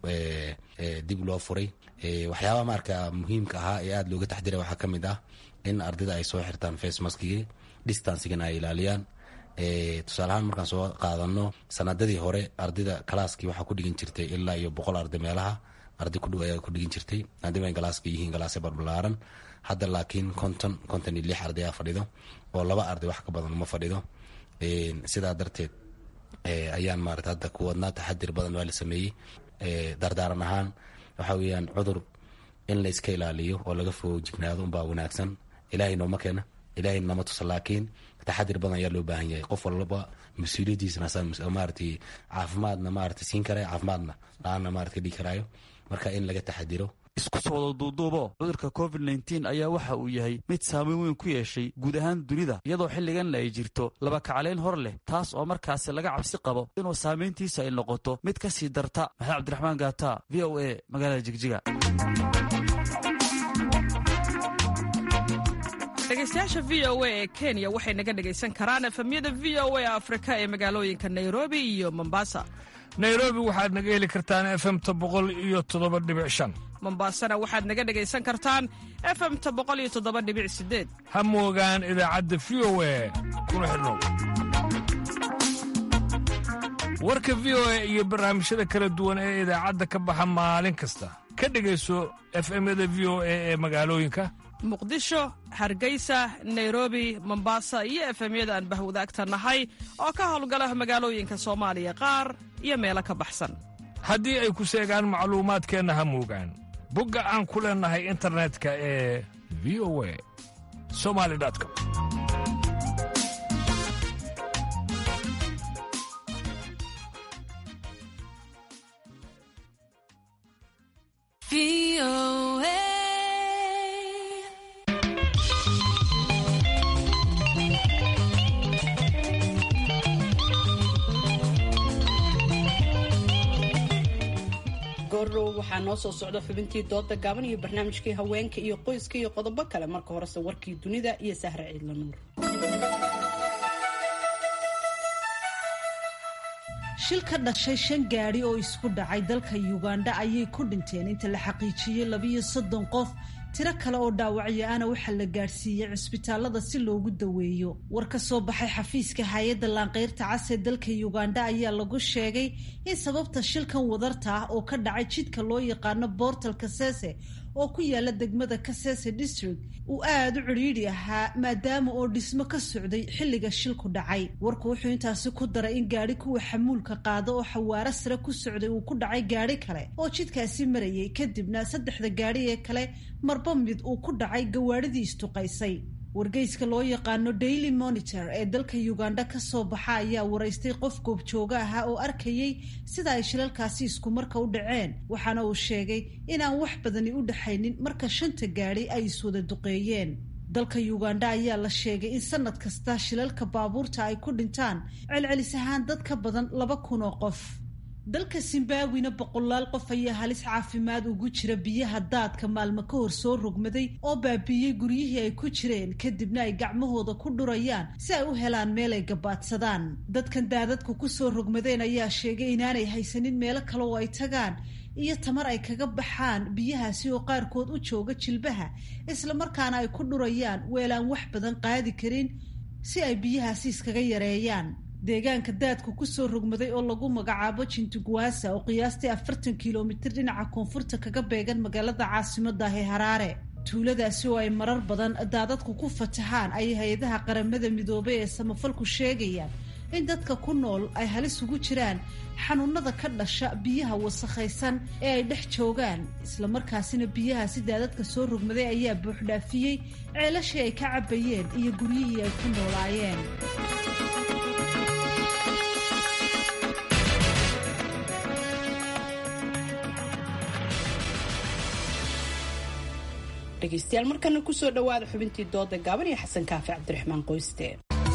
dib loo furay waxyaabaha marka muhiimka ahaa ee aada looga taxdiray waxaa ka mid ah in ardayda ay soo xirtaan facemaskigii distancigana ay ilaaliyaan tusaale ahaan markaan soo qaadano sanadadii hore ardayda kalaaskii waxaa ku dhigin jirtay ilaa iyo boqol arday meelaha arday kudhow ayaa ku dhigin jirtay maadaama ay galaaska yihiin galaasya barbalaaran hadda laakiin konton konton iyo lix arday aa fadhido oo laba arday wax ka badan uma fadhido sidaa darteed ayaan maarata hadda ku wadnaa taxadir badan waa la sameeyey dardaaran ahaan waxa weeyaan cudur in la iska ilaaliyo oo laga fogo jignaado unbaa wanaagsan ilaahay nooma keena ilaahay nama tusa laakiin taxadir badan ayaa loo baahan yahay qof walba mas-uuliyadiisna maaragtay caafimaadna maaragtay siin karaya caafimaadna la-aanna maarata dhigi karaayo marka in laga taxadiro isku soo wada duuduubo cudurka covid nteen ayaa waxa uu yahay mid saameyn weyn ku yeeshay guud ahaan dunida iyadoo xilliganna ay jirto laba kaclayn hor leh taas oo markaasi laga cabsi qabo inuu saameyntiisa ay noqoto mid ka sii darta maxamed cabdiraxmaan gaata v o a magaalada jigjiga dhegeystayaasha v o a ee kenya waxay naga dhegaysan karaan efemyada v o a afrika ee magaalooyinka nairobi iyo mombasa nairobi waxaad naga heli kartaan efemta boqol iyo toddoba dhibic shan mombasana waxaad naga dhegaysan kartaan efemta boqol iyo toddoba dhibic sideed ha moogaan idaacadda v o a kuna xidhnow warka v o a iyo barnaamijyada kala duwan ee idaacadda ka baxa maalin kasta ka dhegayso efemyada v o a ee magaalooyinka muqdisho hargeysa nairobi mombasa iyo efemyada aan bahwadaagta nahay oo ka howlgala magaalooyinka soomaaliya qaar iyo meelo ka baxsan haddii ay ku seegaan macluumaadkeenna ha muugaan bogga aan ku leennahay internetka ee v o a somali com goordhow waxaa noo soo socda xubintii dooda gaaban iyo barnaamijkii haweenka iyo qoyska iyo qodobo kale marka horese warkii dunida iyo sahre ciidla nuur shil ka dhashay shan gaadhi oo isku dhacay dalka yugandha ayay ku dhinteen inta la xaqiijiyey labiyo soddon qof tiro kale oo dhaawacyo ana waxaa la gaadhsiiyey cisbitaalada si loogu daweeyo war ka soo baxay xafiiska hay-adda laanqeyrta cas ee dalka yugandha ayaa lagu sheegay in sababta shilkan wadarta ah oo ka dhacay jidka loo yaqaano boortal kasese oo ku yaala degmada kasese district uu aada u cidhiidhi ahaa maadaama oo dhismo ka socday xilliga shilku dhacay warku wuxuu intaasi ku daray in gaadhi kuwa xamuulka qaado oo xawaaro sare ku socday uu ku dhacay gaadhi kale oo jidkaasi marayay kadibna saddexda gaadhi ee kale marba mid uu ku dhacay gawaadhidii istuqaysay wargeyska loo yaqaano daily monitor ee dalka uganda ka soo baxa ayaa waraystay qof goobjooga ahaa oo arkayay sida ay shilalkaasi iskumarka u dhaceen waxaana uu sheegay inaan wax badani u dhaxaynin marka shanta gaadhi ay iswada duqeeyeen dalka uganda ayaa la sheegay in sanad kasta shilalka baabuurta ay ku dhintaan celcelis ahaan dad ka badan laba kun oo qof dalka zimbabwina boqolaal qof ayaa halis caafimaad ugu jira biyaha daadka maalmo ka hor soo rogmaday oo baabiiyey guryihii ay ku jireen kadibna ay gacmahooda ku dhurayaan si ay u helaan meel ay gabaadsadaan dadkan daadadku kusoo rogmadeen ayaa sheegay inaanay haysanin meelo kale oo ay tagaan iyo tamar ay kaga baxaan biyahaasi oo qaarkood u jooga jilbaha islamarkaana ay ku dhurayaan weelaan wax badan qaadi karin si ay biyahaasi iskaga yareeyaan deegaanka daadku kusoo rogmaday oo lagu magacaabo jintugwasa oo qiyaastii afartan kilomitir dhinaca koonfurta kaga beegan magaalada caasimada ee haraare tuuladaasi oo ay marar badan daadadku ku fatahaan ayay hay-adaha qaramada midoobay ee samafalku sheegayaan in dadka ku nool ay halis ugu jiraan xanuunada ka dhasha biyaha wasakhaysan ee ay dhex joogaan islamarkaasina biyahaasi daadadka soo rogmaday ayaa buuxdhaafiyey ceelashii ay ka cabayeen iyo guryihii ay ku noolaayeen dhegeystayaal markana kusoo dhawaada xubintii dooda gaaban iyo xasan kaafi cabdiraxmaan qoyste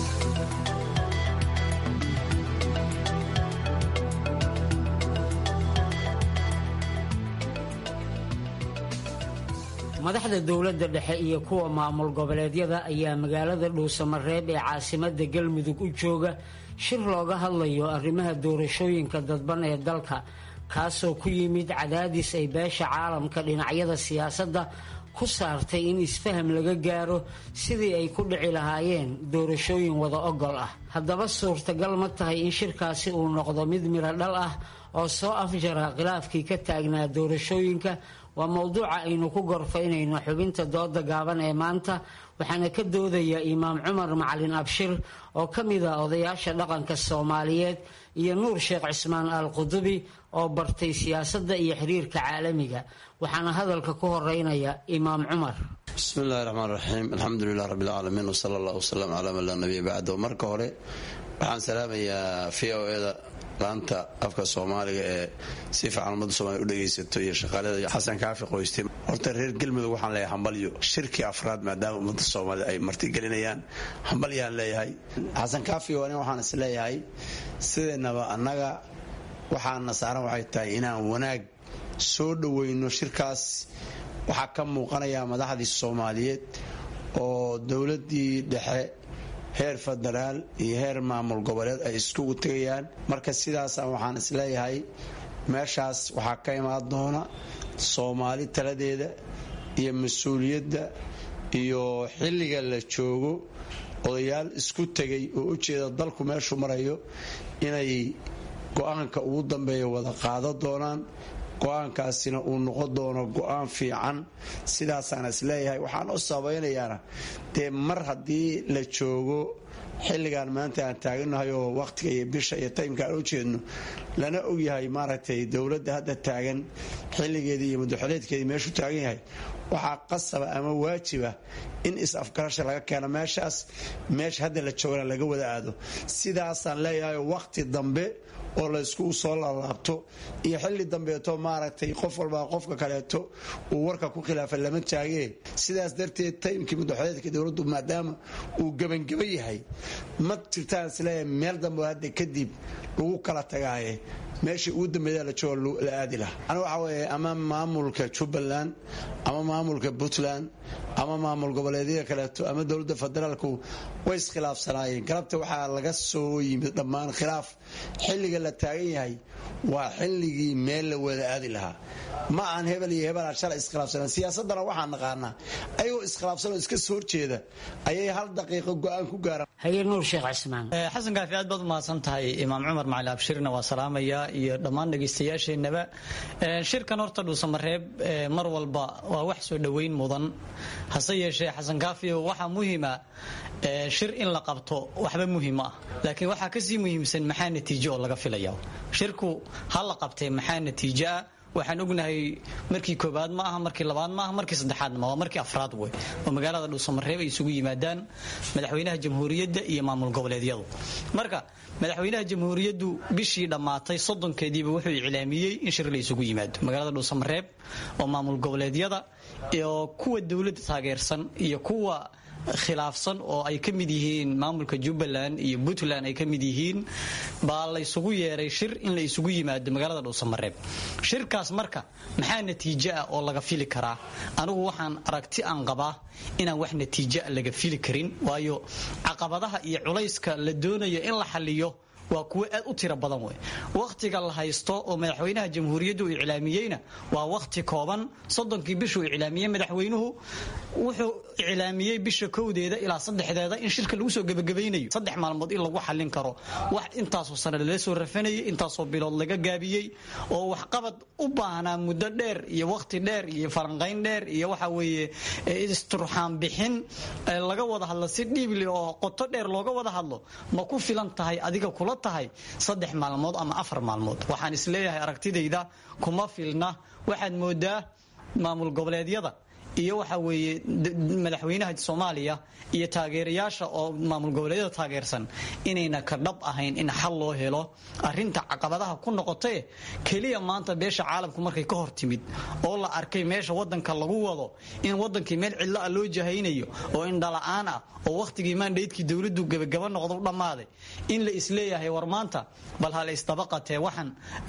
madaxda dowladda dhexe iyo kuwa maamul goboleedyada ayaa magaalada dhuusamareeb ee caasimada galmudug u jooga shir looga hadlayo arrimaha doorashooyinka dadban ee dalka kaasoo ku yimid cadaadis ay beesha caalamka dhinacyada siyaasadda ku saartay in isfaham laga gaaro sidii ay ku dhici lahaayeen doorashooyin wada ogol ah haddaba suurtagal ma tahay in shirkaasi uu noqdo mid miro dhal ah oo soo afjara khilaafkii ka taagnaa doorashooyinka waa mowduuca aynu ku gorfaynayno xubinta dooda gaaban ee maanta waxaana ka doodaya imaam cumar macalin abshir oo ka mid a odayaasha dhaqanka soomaaliyeed iyo nuur sheekh cismaan al qudubi oo bartay siyaasadda iyo xiriirka caalamiga waxaana hadalka ku horeynaya imaam cumar bismi illahi raxmaan raxiim alxamdu lilah rabbi alcaalamiin wsala allah wsalam calaa man laa nabiya bacdo marka hore waxaan salaamayaa v o eda laanta afka soomaaliga ee si fiican ummadda soomaliya u dhegaysato iyo shaqaalada iyo xasan kaafi qoyste horta reer galmudug waxaan leeyahay hambalyo shirkii afraad maadaama ummadda soomaalida ay martigelinayaan hambalyaan leeyahay xasan kaafi waa nin waxaan is leeyahay sideennaba annaga waxaana saaran waxay tahay inaan wanaag soo dhoweyno shirkaas waxaa ka muuqanaya madaxdii soomaaliyeed oo dowladdii dhexe heer federaal iyo heer maamul goboleed ay iskugu tegayaan marka sidaasa waxaan isleeyahay meeshaas waxaa ka imaan doona soomaali taladeeda iyo mas-uuliyadda iyo xilliga la joogo odayaal isku tegay oo ujeeda dalku meeshuu marayo inay go-aanka ugu dambeeya wada qaado doonaan go-aankaasina uu noqon doono go-aan fiican sidaasaan isleeyahay waxaan u sabaynayaana dee mar haddii la joogo xilligan maanta aan taaganahay oo waqtiga iyo bisha iyo taymka aan u jeedno lana ogyahay maaragtay dowladda hadda taagan xilligeedii iyo madaxoleedkeedii meeshuu taagan yahay waxaa qasaba ama waajiba in is-afgarasha laga keeno meeshaas meesha hadda la joogana laga wada aado sidaasaan leeyahay waqti dambe oo laysku soo laalaabto iyo xilli dambeeto maaragtay qof walba qofka kaleeto uu warka ku khilaafa lama taagee sidaas darteed taymkii madaxoleedka dowladdu maadaama uu gebangeba yahay ma jirtaan isleeyahay meel dambe hadda kadib lagu kala tagaaye meeshii ugu dambeeya la joogo la aadi laha ani waxa weeye ama maamulka jubbaland ama maamulka puntland ama maamul goboleedyada kaleeto ama dowladda federaalku way iskhilaafsanaayeen galabta waxaa laga soo yimid dhammaan khilaaf xilliga la taagan yahay waa xilligii meel la wada aadi lahaa ma aan hebel iyo hebelaa shalay iskhilaafsanaan siyaasadana waxaan naqaanaa ayagoo iskhilaafsanoo iska soo horjeeda ayay hal daqiiqo go-aan ku gaaraan haye nuur sheekh cismaan xasan kaafi aad baad umahadsan tahay imaam cumar macali abshirna waa salaamaya iyo dhammaan dhegaystayaasheenaba shirkan horta dhuusamareeb mar walba waa wax soo dhoweyn mudan hase yeeshee xasan kaafi waxaa muhima shir in la qabto waxba muhiim ah laakiin waxaa kasii muhiimsan maxaa natiijo oo laga filaya shirku ha la qabtee maxaa natiijo ah waxaan ognahay markii koobaad ma aha markii labaad ma aha markii saddexaadna ma waa markii afraad wey oo magaalada dhuusamareeb ay isugu yimaadaan madaxweynaha jamhuuriyadda iyo maamul goboleedyadu marka madaxweynaha jamhuuriyaddu bishii dhammaatay soddonkeediiba wuxuu iclaamiyey in shir la isugu yimaado magaalada dhuusamareeb oo maamul goboleedyada iyo kuwa dowladda taageersan iyo kuwa khilaafsan oo ay ka mid yihiin maamulka jubbaland iyo puntland ay ka mid yihiin baa la isugu yeeray shir in la isugu yimaado magaalada dhuusamareeb shirkaas marka maxaa natiijo ah oo laga fili karaa anigu waxaan aragti aan qabaa inaan wax natiijo laga fili karin waayo caqabadaha iyo culayska la doonayo in la xaliyo waa kuwo aad u tiro badan wey wakhtiga la haysto oo madaxweynaha jamhuuriyaddu uu iclaamiyeyna waa wakhti kooban soddonkii bishuu iclaamiyey madaxweynuhu wuxuu iclaamiyey bisha kowdeeda ilaa saddexdeeda in shirka lagu soo gebagabaynayo saddex maalmood in lagu xallin karo wax intaasoo sane lala soo rafanayay intaasoo bilood laga gaabiyey oo waxqabad u baahnaa muddo dheer iyo wakhti dheer iyo falanqayn dheer iyo waxa weeye isturxaan bixin laga wada hadlo si dhiibli oo qoto dheer looga wada hadlo ma ku filan tahay adiga kula tahay saddex maalmood ama afar maalmood waxaan isleeyahay aragtidayda kuma filna waxaad moodaa maamul goboleedyada iyo waxa weeye madaxweynaha soomaaliya iyo taageerayaasha oo maamul goboleedyada taageersan inayna ka dhab ahayn in xal loo helo arinta caqabadaha ku noqotae keliya maanta beesha caalamku markay ka hor timid oo la arkay meesha wadanka lagu wado in wadankii meel cidlo ah loo jahaynayo oo indhala-aan ah oo wakhtigii maandhaydkii dowladdu gebagaba noqdo u dhammaaday in la isleeyahay war maanta bal ha la isdabaqatee waxaan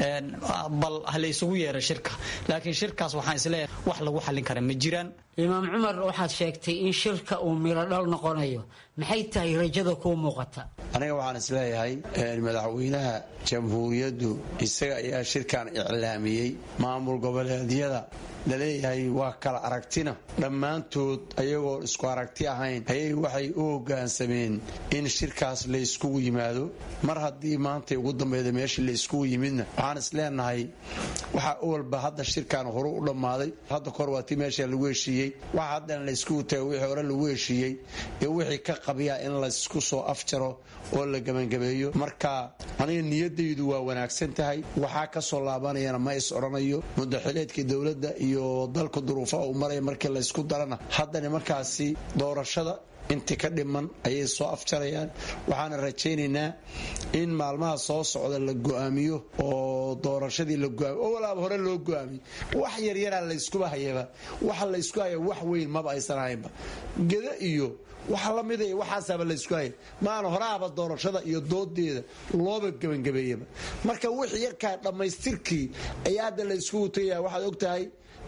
bal ha la isugu yeera shirka laakiin shirkaas waxaan isleeyahay wax lagu xallin kara ma jiraan imaam cumar waxaad sheegtay in shirka uu miro dhal noqonayo maxay tahay rajada kuu muuqata aniga waxaan isleeyahay madaxweynaha jamhuuriyaddu isaga ayaa shirkan iclaamiyey maamul goboleedyada laleeyahay waa kala aragtina dhammaantood ayagoo isku aragti ahayn ayay waxay u hogaansameen in shirkaas la yskugu yimaado mar haddii maantay ugu dambeyda meeshii la yskugu yimidna waxaan isleenahay waxaa walba hadda shirkan horu u dhammaaday hadda kahor waa tii meesha lagu heshiiyey waxa haddana la yskugu tago wixii hore lagu heshiiyey iyo wixii ka qabiya in laysku soo afjaro oo la gebangabeeyo marka aniga niyadaydu waa wanaagsan tahay waxaa kasoo laabanayana ma is odhanayo mudaxileedkii dowladda iyo dalka duruufaha uu maraya markii laysku darana haddana markaasi doorashada inti ka dhiman ayay soo afjarayaan waxaana rajaynaynaa in maalmaha soo socda la go'aamiyo oo doorashadii la goaamiyo oo walaaba hore loo go'aamiyo wax yaryaraa layskuba hayaba waxa laysku haya wax weyn maba aysan ahaynba geda iyo waxa la mida waxaasaaba laysku haya maana horaaba doorashada iyo doodeeda looba gebangabeeyaba marka wixii yarkaa dhammaystirkii ayaa hadda layskugu tagaya waxaad ogtahay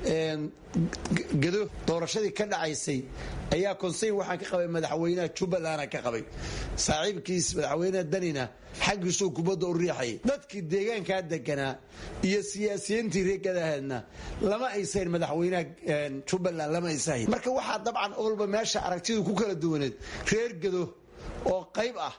gedo doorashadii ka dhacaysay ayaa konseyn waxaan ka qabay madaxweynaha jubbalanda ka qabay saaxiibkiis madaxweynaha danina xaggiisuu kubadda u riixayay dadkii deegaankaa deganaa iyo siyaasiyiintii reegadaheedna lama aysahayn madaxweynaha jubbaland lama aysahayn marka waxaa dabcan olba meesha aragtidu ku kala duwaneed reer gedo oo qayb ah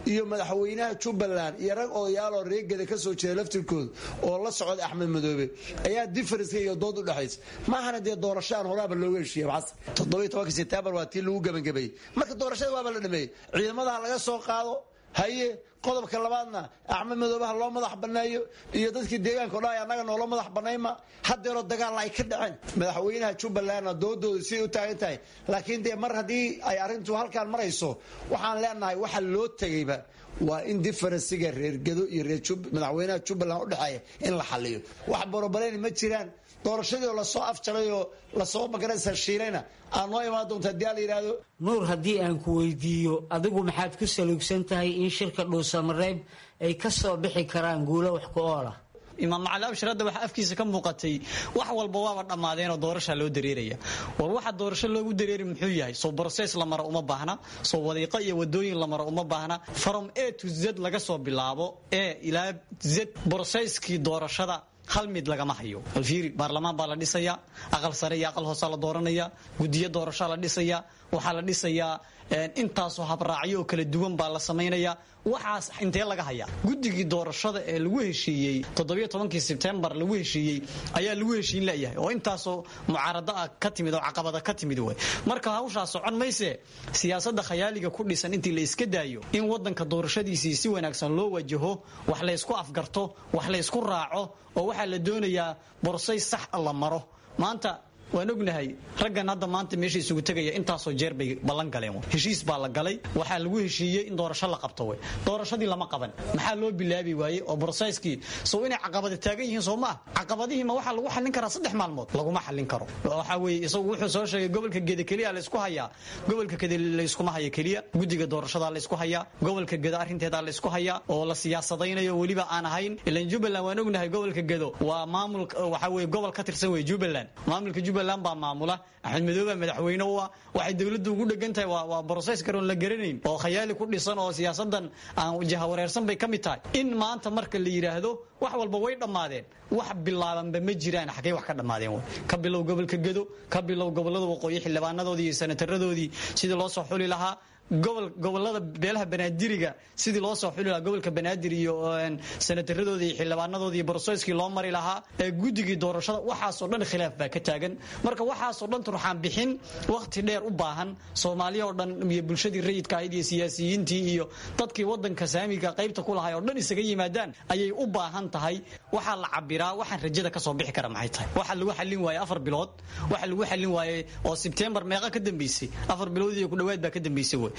iyo madaxweynaha jubbaland iyo rag odayaaloo reegada ka soo jeeda laftirkooda oo la socda axmed madoobe ayaa diferenska iyo dood u dhexaysa maahana dee doorashaan horaaba looga heshiiye xasan toddobiyo tobanka sebtembar waa tii lagu gebangebeeyey marka doorashada waaba la dhameeyey ciidamadaha laga soo qaado haye qodobka labaadna axmed madoobaha loo madax baneeyo iyo dadkii deegaanka odha annaga noola madax banayma hadeeroo dagaalla ay ka dhaceen madaxweynaha jubbalandna doodooda siday u taagan tahay laakiin dee mar haddii ay arrintu halkaan marayso waxaan leenahay waxa loo tegayba waa in diferensiga reergado iyo madaxweynaha jubbaland udhexeeya in la xaliyo wax borobaleyni ma jiraan doorashadii oo lasoo afjaray oo lasoo magaraysa shiilayna aad noo imaan doonta hadii a la yidhaahdo nuur haddii aan ku weydiiyo adigu maxaad ku saluugsan tahay in shirka dhuusamareeb ay ka soo bixi karaan guulo wax ku oola imaam macali abshir hadda waxaa afkiisa ka muuqatay wax walba waaba dhammaadeenoo doorasha loo dareeraya war waxa doorasho loogu dareeri muxuu yahay soo broses la maro uma baahna soo wadiiqo iyo wadooyin la maro uma baahna from a to z laga soo bilaabo e ilaa z broseskii doorashada hal mid lagama hayo alfiiri baarlamaan baa la dhisayaa aqal sare iyo aqal hoosaa la dooranaya gudiyo doorashaa la dhisayaa waxaa la dhisayaa intaasoo habraacyo oo kala duwan baa la samaynaya waxaas intee laga hayaa guddigii doorashada ee lagu heshiiyey toddobiyo tobankii sebtembar lagu heshiiyey ayaa lagu heshiin layahay oo intaasoo mucaarado ah ka timid oo caqabada ka timid wey marka hawshaa socon mayse siyaasada khayaaliga ku dhisan intii la iska daayo in wadanka doorashadiisii si wanaagsan loo wajaho wax laysku afgarto wax laysku raaco oo waxaa la doonayaa borsay sax la maro maanta waan ognahay raggan hadda maanta meesha isugu tegaya intaasoo jeer bay ballan galeen heshiis baa la galay waxaa lagu heshiiyey in doorasho la qabto wey doorashadii lama qaban maxaa loo bilaabi waayey oo broseskii sow inay caqabada taagan yihiin soo maa caqabadihiima waxaa lagu xallin karaa saddex maalmood laguma xallin karo waxaa weeye isagu wuxuu soo sheegay gobolka geda keliya laysku hayaa gobolka geda layskuma haya keliya guddiga doorashadaa laysku hayaa gobolka gedo arrinteedaa laysku hayaa oo la siyaasadaynayo weliba aan ahayn ilan jubbaland waan ognahay gobolka gedo waa maamul waxaa weye gobol ka tirsan wey jubbaland maamulka jubbaland baa maamula axmed madoobe madaxweyne u ah waxay dowladdu ugu dhegan tahay waa broses karoon la garanayn oo khayaali ku dhisan oo siyaasadan aan jahawareersan bay ka mid tahay in maanta marka la yidhaahdo wax walba way dhammaadeen wax bilaabanba ma jiraan xaggey wax ka dhammaadeen ka bilow gobolka gedo ka bilow gobolada waqooyi xildhibaanadoodii iyo senataradoodii sidii loo soo xuli lahaa gobolada beelaha banaadiriga sidii loo soo xuli lahaa gobolka banaadir iyo senataradoodii iyo xildhibaanadoodii iyo broseskii loo mari lahaa guddigii doorashada waxaasoo dhan khilaaf baa ka taagan marka waxaasoo dhan turxaan bixin wakhti dheer u baahan soomaaliya oo dhan iyo bulshadii rayidka ahayd iyo siyaasiyiintii iyo dadkii wadanka saamiga qaybta ku lahay oo dhan isaga yimaadaan ayay u baahan tahay waxaa la cabiraa waxaan rajada ka soo bixi kara maxay tahay waxa lagu xallin waaye afar bilood waxa lagu xallin waaye oo sebtembar meeqa ka dambeysay afar bilood iyo ku dhawaad baa ka dambeysay wey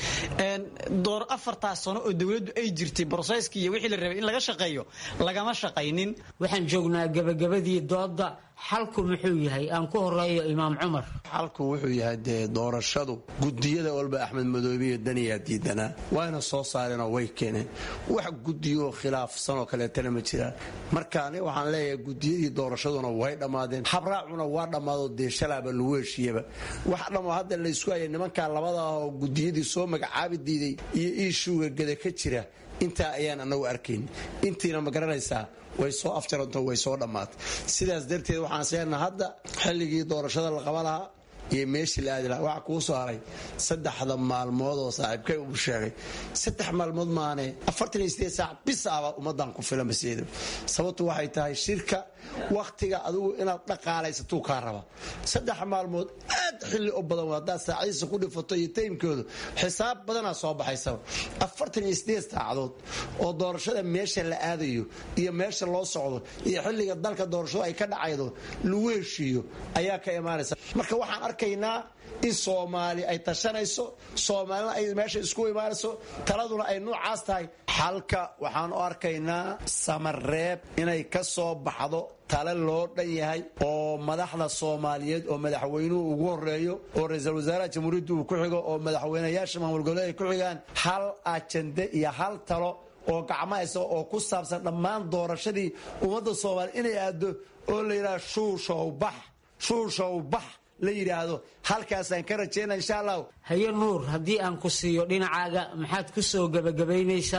door afartaas sano oo dowladdu ay jirtay broseskii iyo wixii la rabay in laga shaqeeyo lagama shaqaynin waxaan joognaa gabagabadii dooda xalku muxuu yahay aan ku horeeyo imaam cumar xalku wuxuu yahay dee doorashadu gudiyada walba axmed madoobe iyo daniyaa diidanaa wayna soo saareenoo way keeneen wax gudiyoo khilaafsanoo kaleetana ma jiraan marka ani waxaan leeyahay gudiyadii doorashaduna way dhammaadeen habraacuna waa dhammaadoo dee shalaaba lagu heshiiyaba wax dhammo hadda laysku haya nimankaa labadaah oo gudiyadii soo magacaabi diiday iyo iishuuga gada ka jira intaa ayaan anagu arkayn intiina ma garanaysaa way soo afjaranto way soo dhammaatay sidaas darteed waxaan seenaa hadda xilligii doorashada la qaba lahaa iyo meeshii la aadi lahaa waxaa kuu soo haray saddexda maalmood oo saaxiibkay uu sheegay saddex maalmood maane afartan iyo sideed saac bis aba ummadan ku filan basiido sababtu waxay tahay shirka wakhtiga adigu inaad dhaqaalaysatuu kaa raba saddex maalmood aad xilli u badan haddaad saacadiisa ku dhifato iyo taymkoodu xisaab badanaa soo baxaysaba afartan iyo sideed saacadood oo doorashada meesha la aadayo iyo meesha loo socdo iyo xilliga dalka doorashadu ay ka dhacaydo lagu heshiiyo ayaa ka imaanaysa marka waxaan arkaynaa in soomaali ay tashanayso soomaalina ay meesha isku imaanayso taladuna ay noocaas tahay xalka waxaan u arkaynaa samareeb inay ka soo baxdo tale loo dhan yahay oo madaxda soomaaliyeed oo madaxweynuhu ugu horeeyo oo ra-iisul wasaaraha jamhuuriyadda uu ku xigo oo madaxweynayaasha maamul goboleed ay ku xigaan hal ajande iyo hal talo oo gacmahaysa oo ku saabsan dhammaan doorashadii ummadda soomaaliya inay aado oo la yidhaha shuushow bax shuushow bax la yidhaahdo halkaasaan ka rajayna insha allah haye nuur haddii aan ku siiyo dhinacaaga maxaad ku soo gebagabaynaysaa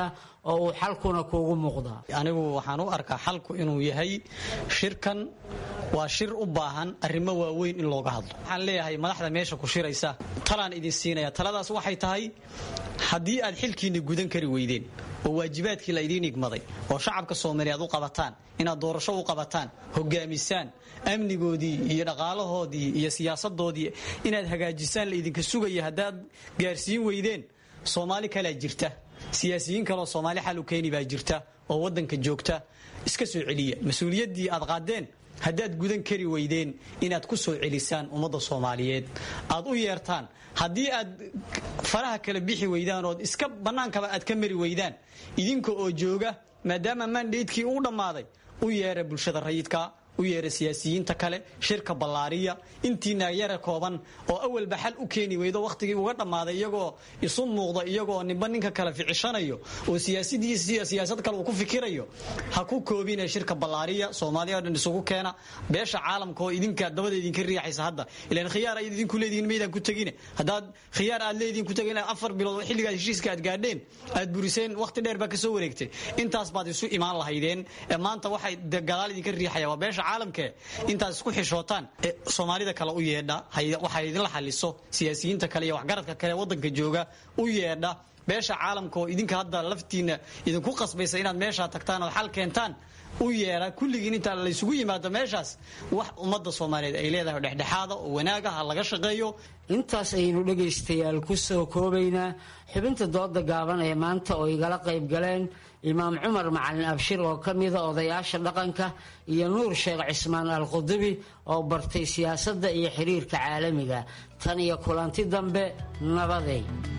oo uu xalkuna kuugu muuqdaa anigu waxaan u arkaa xalku inuu yahay shirkan waa shir u baahan arrimo waaweyn in looga hadlo waxaan leeyahay madaxda meesha ku shiraysa talaan idin siinaya taladaas waxay tahay haddii aad xilkiinni gudan kari weydeen oo waajibaadkii la idiin igmaday oo shacabka soomaaliyeed u qabataan inaad doorasho u qabataan hogaamisaan amnigoodii iyo dhaqaalahoodii iyo siyaasadoodii inaad hagaajisaan la idinka sugaya haddaad gaarsiin weydeen soomaali kalea jirta siyaasiyiin kaleoo soomaali xal u keeni baa jirta oo waddanka joogta iska soo celiya mas-uuliyaddii aad qaadeen haddaad gudan kari weydeen inaad ku soo celisaan ummadda soomaaliyeed aad u yeertaan haddii aad faraha kala bixi weydaan ood iska bannaankaba aad ka mari weydaan idinka oo jooga maadaama mandaydkii uu dhammaaday u yeera bulshada rayidka u yeera siyaasiyiinta kale shirka ballaariya intiina yara kooban oo awalba xal u keeni weydo wakhtigii uga dhammaaday iyagoo isu muuqda iyagoo ninba ninka kale ficishanayo oo siyaasad kale uu ku fikirayo ha ku koobine shirka ballaariya soomaaliya o dhan isugu keena beesha caalamka oo idinka dabada idinka riixaysa hadda ilaan khiyaar ayaad idinku leedihiin maydaan ku tegine haddaad khiyaar aad leedihiin ku tegin afar bilood oo xilligaad heshiiska aad gaadheen aad buriseen wakhti dheer baa ka soo wareegtay intaas baad isu imaan lahaydeen maanta waxay gadaal idinka riixaya waa beesha caalamke intaad isku xishootaan soomaalida kale u yeedha waxaa idinla xaliso siyaasiyiinta kale iyo waxgaradka kale wadanka jooga u yeedha beesha caalamka oo idinka hadda laftiina idinku qasbaysa inaad meeshaa tagtaan ood xal keentaan u yeedha kulligiin inta laysugu yimaado meeshaas wax ummadda soomaaliyeed ay leedahay dhexdhexaada oo wanaaga ha laga shaqeeyo intaas ayaynu dhegaystayaal ku soo koobaynaa xubinta dooda gaaban ee maanta oo igala qayb galeen imaam cumar macalin abshir oo ka mida odayaasha dhaqanka iyo nuur sheekh cismaan al qudubi oo bartay siyaasadda iyo xiriirka caalamiga tan iyo kulanti dambe nabaday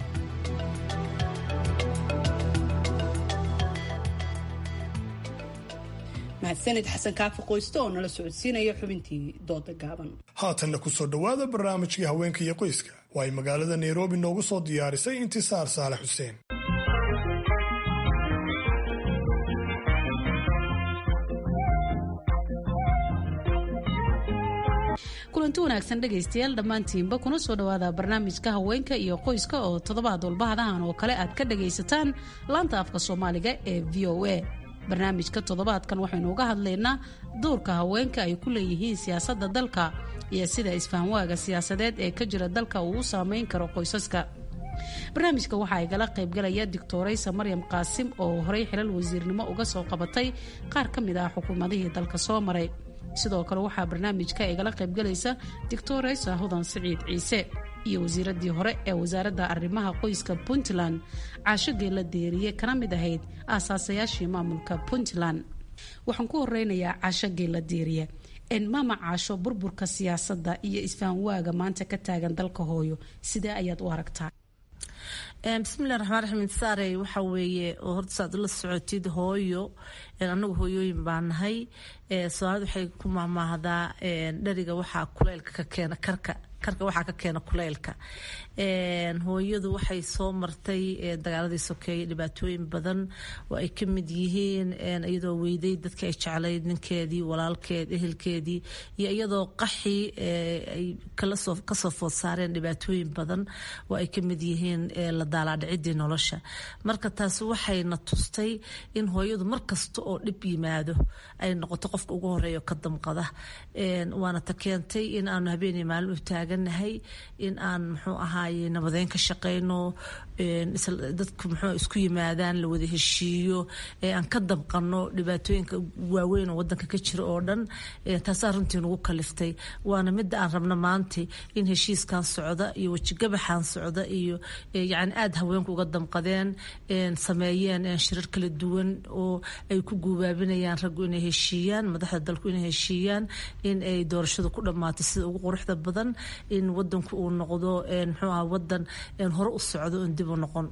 mahadsanid xasan kaafi qoyste oo nala socodsiinaya xubintii dooda gaaban haatanna ku soo dhowaada barnaamijkii haweenka iyo qoyska oo ay magaalada nairobi noogu soo diyaarisay intisaar saale xuseen kulanti wanaagsan dhegaystayaal dhammaantiinba kuna soo dhowaada barnaamijka haweenka iyo qoyska oo toddobaad walbahadahan oo kale aad ka dhagaysataan laanta afka soomaaliga ee v o a barnaamijka toddobaadkan waxaynu uga hadlaynaa doorka haweenka ay ku leeyihiin siyaasadda dalka iyo sida isfahamwaaga siyaasadeed ee ka jira dalka uu u saameyn karo qoysaska barnaamijka waxaa igala qaybgalaya doctoraysa maryam qaasim oo horey xilal wasiirnimo uga soo qabatay qaar ka mid ah xukuumadihii dalka soo maray sidoo kale waxaa barnaamijka igala qaybgalaysa doctoraysa hudan siciid ciise iyo wasiiradii hore ee wasaaradda arrimaha qoyska puntland caasho geella deeriye kana mid ahayd aasaasayaashii maamulka puntland waxaan ku horeynayaa caasho geella deeriye maama caasho burburka siyaasadda iyo isfahamwaaga maanta ka taagan dalka hooyo sidee ayaad u aragtaa bismillahi raxmaan raxiim saarey waxa weeye oo horta saad ula socotid hooyo anagu hooyooyin baa nahay soomaalida waxay ku mahmaahdaa dheriga waxaa kuleylka ka keena karka karka waxaa ka keena kuleylka hooyadu waxay soo martay dagaaladii sokeeye dhibaatooyin badan oo ay ka mid yihiin iyadoo weyday dadkii ay jeclayd ninkeedii walaalkeed ehelkeedii iyo iyadoo qaxii ay kasoo food saareen dhibaatooyin badan oo ay ka mid yihiin la daalaadhicidii nolosha marka taasi waxayna tustay in hooyadu markasta oo dhib yimaado ay noqoto qofka ugu horeeya ka damqada waana ta keentay in aanu habeenii maalin u taaganahay in aan muxuu ahaaye nabadeyn ka shaqeyno dadku muxuu isku yimaadaan la wada heshiiyo aan ka damqano dhibaatooyinka waaweyn oo wadanka ka jira oo dhan taasaa runtii nagu kaliftay waana midda aan rabno maanta in heshiiskan socda iyo wejigabaxan socda iyo yani aada haweenku uga damqadeen sameeyeen shirar kala duwan oo ay ku guubaabinayaan raggu inay heshiiyaan madaxda dalku inay heshiiyaan in ay doorashadu ku dhammaato sida ugu quruxda badan in wadanku uu noqdo muxuu aha wadan hore u socdo oon dib u noqon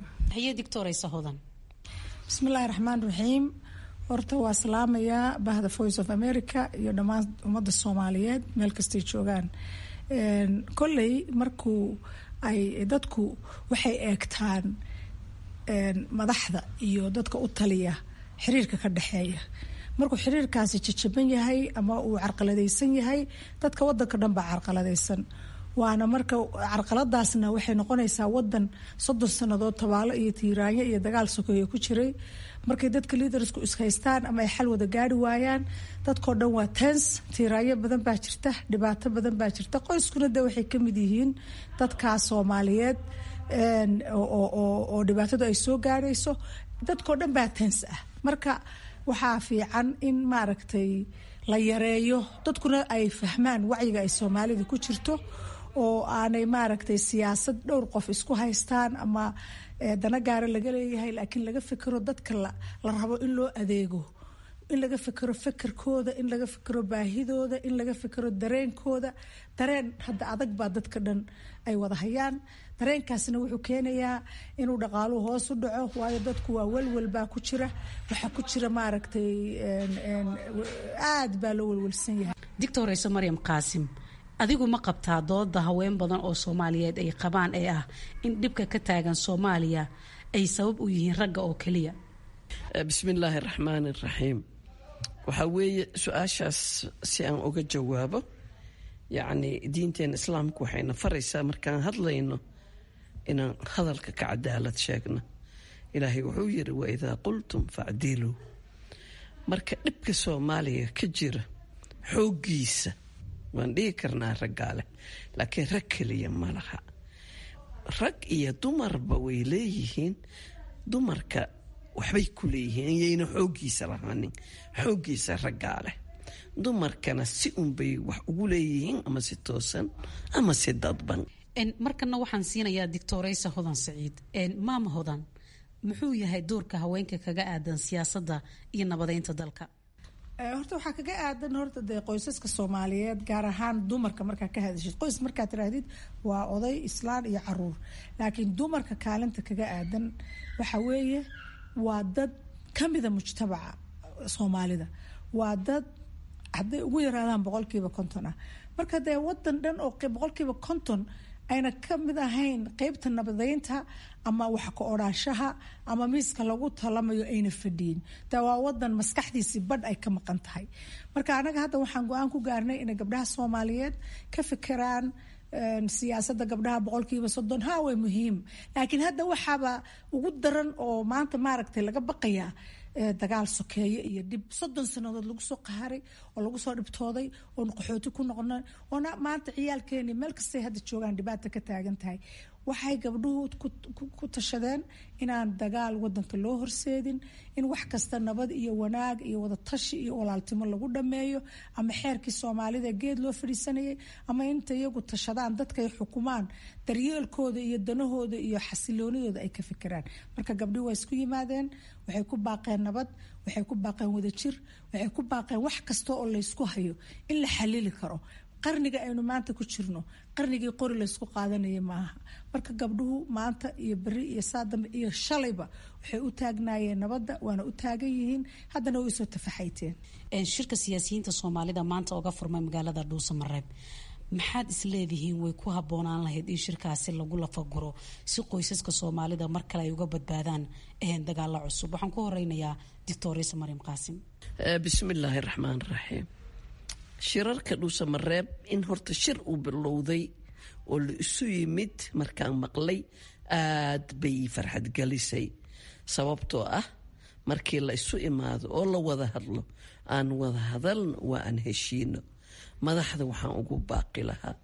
bismillaahi raxmaan raxiim horta waa salaamayaa bahda voice of america iyo dhammaan ummadda soomaaliyeed meel kastay joogaan kolley markuu ay dadku waxay eegtaan madaxda iyo dadka u taliya xiriirka ka dhexeeya markuu xiriirkaasi jajaban yahay ama uu carqaladaysan yahay dadka wadanka dhan baa carqaladaysan waana marka carqaladaasna waxay noqonaysaa wadan soddon sannadood tabaalo iyo tiiraanyo iyo dagaal sokeeye ku jiray markay dadka liidarsku ishaystaan ama ay xal wada gaari waayaan dadkao dhan waa tens tiiraanyo badan baa jirta dhibaato badan baa jirta qoyskuna de waxay ka mid yihiin dadkaa soomaaliyeed oo dhibaatadu ay soo gaarayso dadkao dhan baa tens ah marka waxaa fiican in maaragtay la yareeyo dadkuna ay fahmaan wacyiga ay soomaalida ku jirto oo aanay maaragtay siyaasad dhowr qof isku haystaan ama dana gaara laga leeyahay laakiin laga fikiro dadka la rabo in loo adeego in laga fikiro fekerkooda in laga fikiro baahidooda in laga fikiro dareenkooda dareen hadda adag baa dadka dhan ay wada hayaan dareenkaasna wuxuu keenayaa inuu dhaqaaluhu hoos u dhaco waayo dadku waa welwel baa ku jira waxaa ku jira maaragtay aad baa loo welwelsan yahay doctor rayse maryam qaasim adigu ma qabtaa dooda haween badan oo soomaaliyeed ay qabaan ee ah in dhibka ka taagan soomaaliya ay sabab u yihiin ragga oo keliya bismillaahi raxmaani raxiim waxaa weeye su-aashaas si aan uga jawaabo yacni diinteena islaamku waxayna faraysaa markaan hadlayno inaan hadalka ka cadaalad sheegno ilaahay wuxuu yiri wa idaa qultum facdiluu marka dhibka soomaaliya ka jira xooggiisa waan dhihi karnaa raggaa leh laakiin rag keliya ma laha rag iyo dumarba way leeyihiin dumarka waxbay ku leeyihiin iyayna xooggiisa lahaanin xooggiisa raggaa leh dumarkana si unbay wax ugu leeyihiin ama si toosan ama si dadban markana waxaan siinayaa doctoraysa hodan saciid maama hodan muxuu yahay doorka haweenka kaga aadan siyaasadda iyo nabadeynta dalka horta waxaa kaga aadan horta dee qoysaska soomaaliyeed gaar ahaan dumarka markaa ka hadashid qoys markaa tiraahdid waa oday islaan iyo caruur laakiin dumarka kaalinta kaga aadan waxa weeye waa dad kamida mujtamaca soomaalida waa dad hadday ugu yaraadaan boqolkiiba konton ah marka dee wadan dhan oo boqolkiiba konton ayna ka mid ahayn qeybta nabadeynta ama wax ka odhaanshaha ama miiska lagu talamayo ayna fadhiyin taa waa wadan maskaxdiisii badh ay ka maqan tahay marka anaga hadda waxaan go-aan ku gaarnay inay gabdhaha soomaaliyeed ka fikiraan siyaasada gabdhaha boqolkiiba soddon ha way muhiim laakiin hadda waxaaba ugu daran oo maanta maaragtay laga baqayaa dagaal sokeeye iyo dhib soddon sanadood lagu soo qaharay oo lagu soo dhibtooday oon qaxooti ku noqona oona maanta ciyaalkeeni meel kastay hadda joogaan dhibaata ka taagan tahay waxay gabdhuhu ku tashadeen inaan dagaal wadanka loo horseedin in wax kasta nabad iyo wanaag iyo wadatashi iyo walaaltimo lagu dhameeyo ama xeerkii soomaalida geed loo fadhiisanayay ama inta iyagu tashadaan dadkay xukumaan daryeelkooda iyo danahooda iyo xasiloonidooda ay ka fikiraan marka gabdhihi waa isku yimaadeen waxay ku baaqeen nabad waxay ku baaqeen wadajir waxay ku baaqeen wax kasta oo laysku hayo in la xalili karo qarniga aynu maanta ku jirno qarnigii qori laysku qaadanaya maaha marka gabdhuhu maanta iyo beri iyo saadambe iyo shalayba waxay u taagnaayeen nabadda waana u taagan yihiin haddana way soo tafaxayteen shirka siyaasiyiinta soomaalida maanta oga furmay magaalada dhuusamareeb maxaad isleedihiin way ku habboonaan lahayd in shirkaasi lagu lafaguro si qoysaska soomaalida mar kale ay uga badbaadaan dagaalo cusub waxaan ku horeynayaa doctorisa mariam qaasim bismillaahi raxmaan raxiim shirarka dhuusamareeb in horta shir uu bilowday oo la isu yimid markaan maqlay aad bay farxad gelisay sababtoo ah markii la isu imaado oo la wada hadlo aan wada hadalno waa aan heshiino madaxda waxaan ugu baaqi lahaa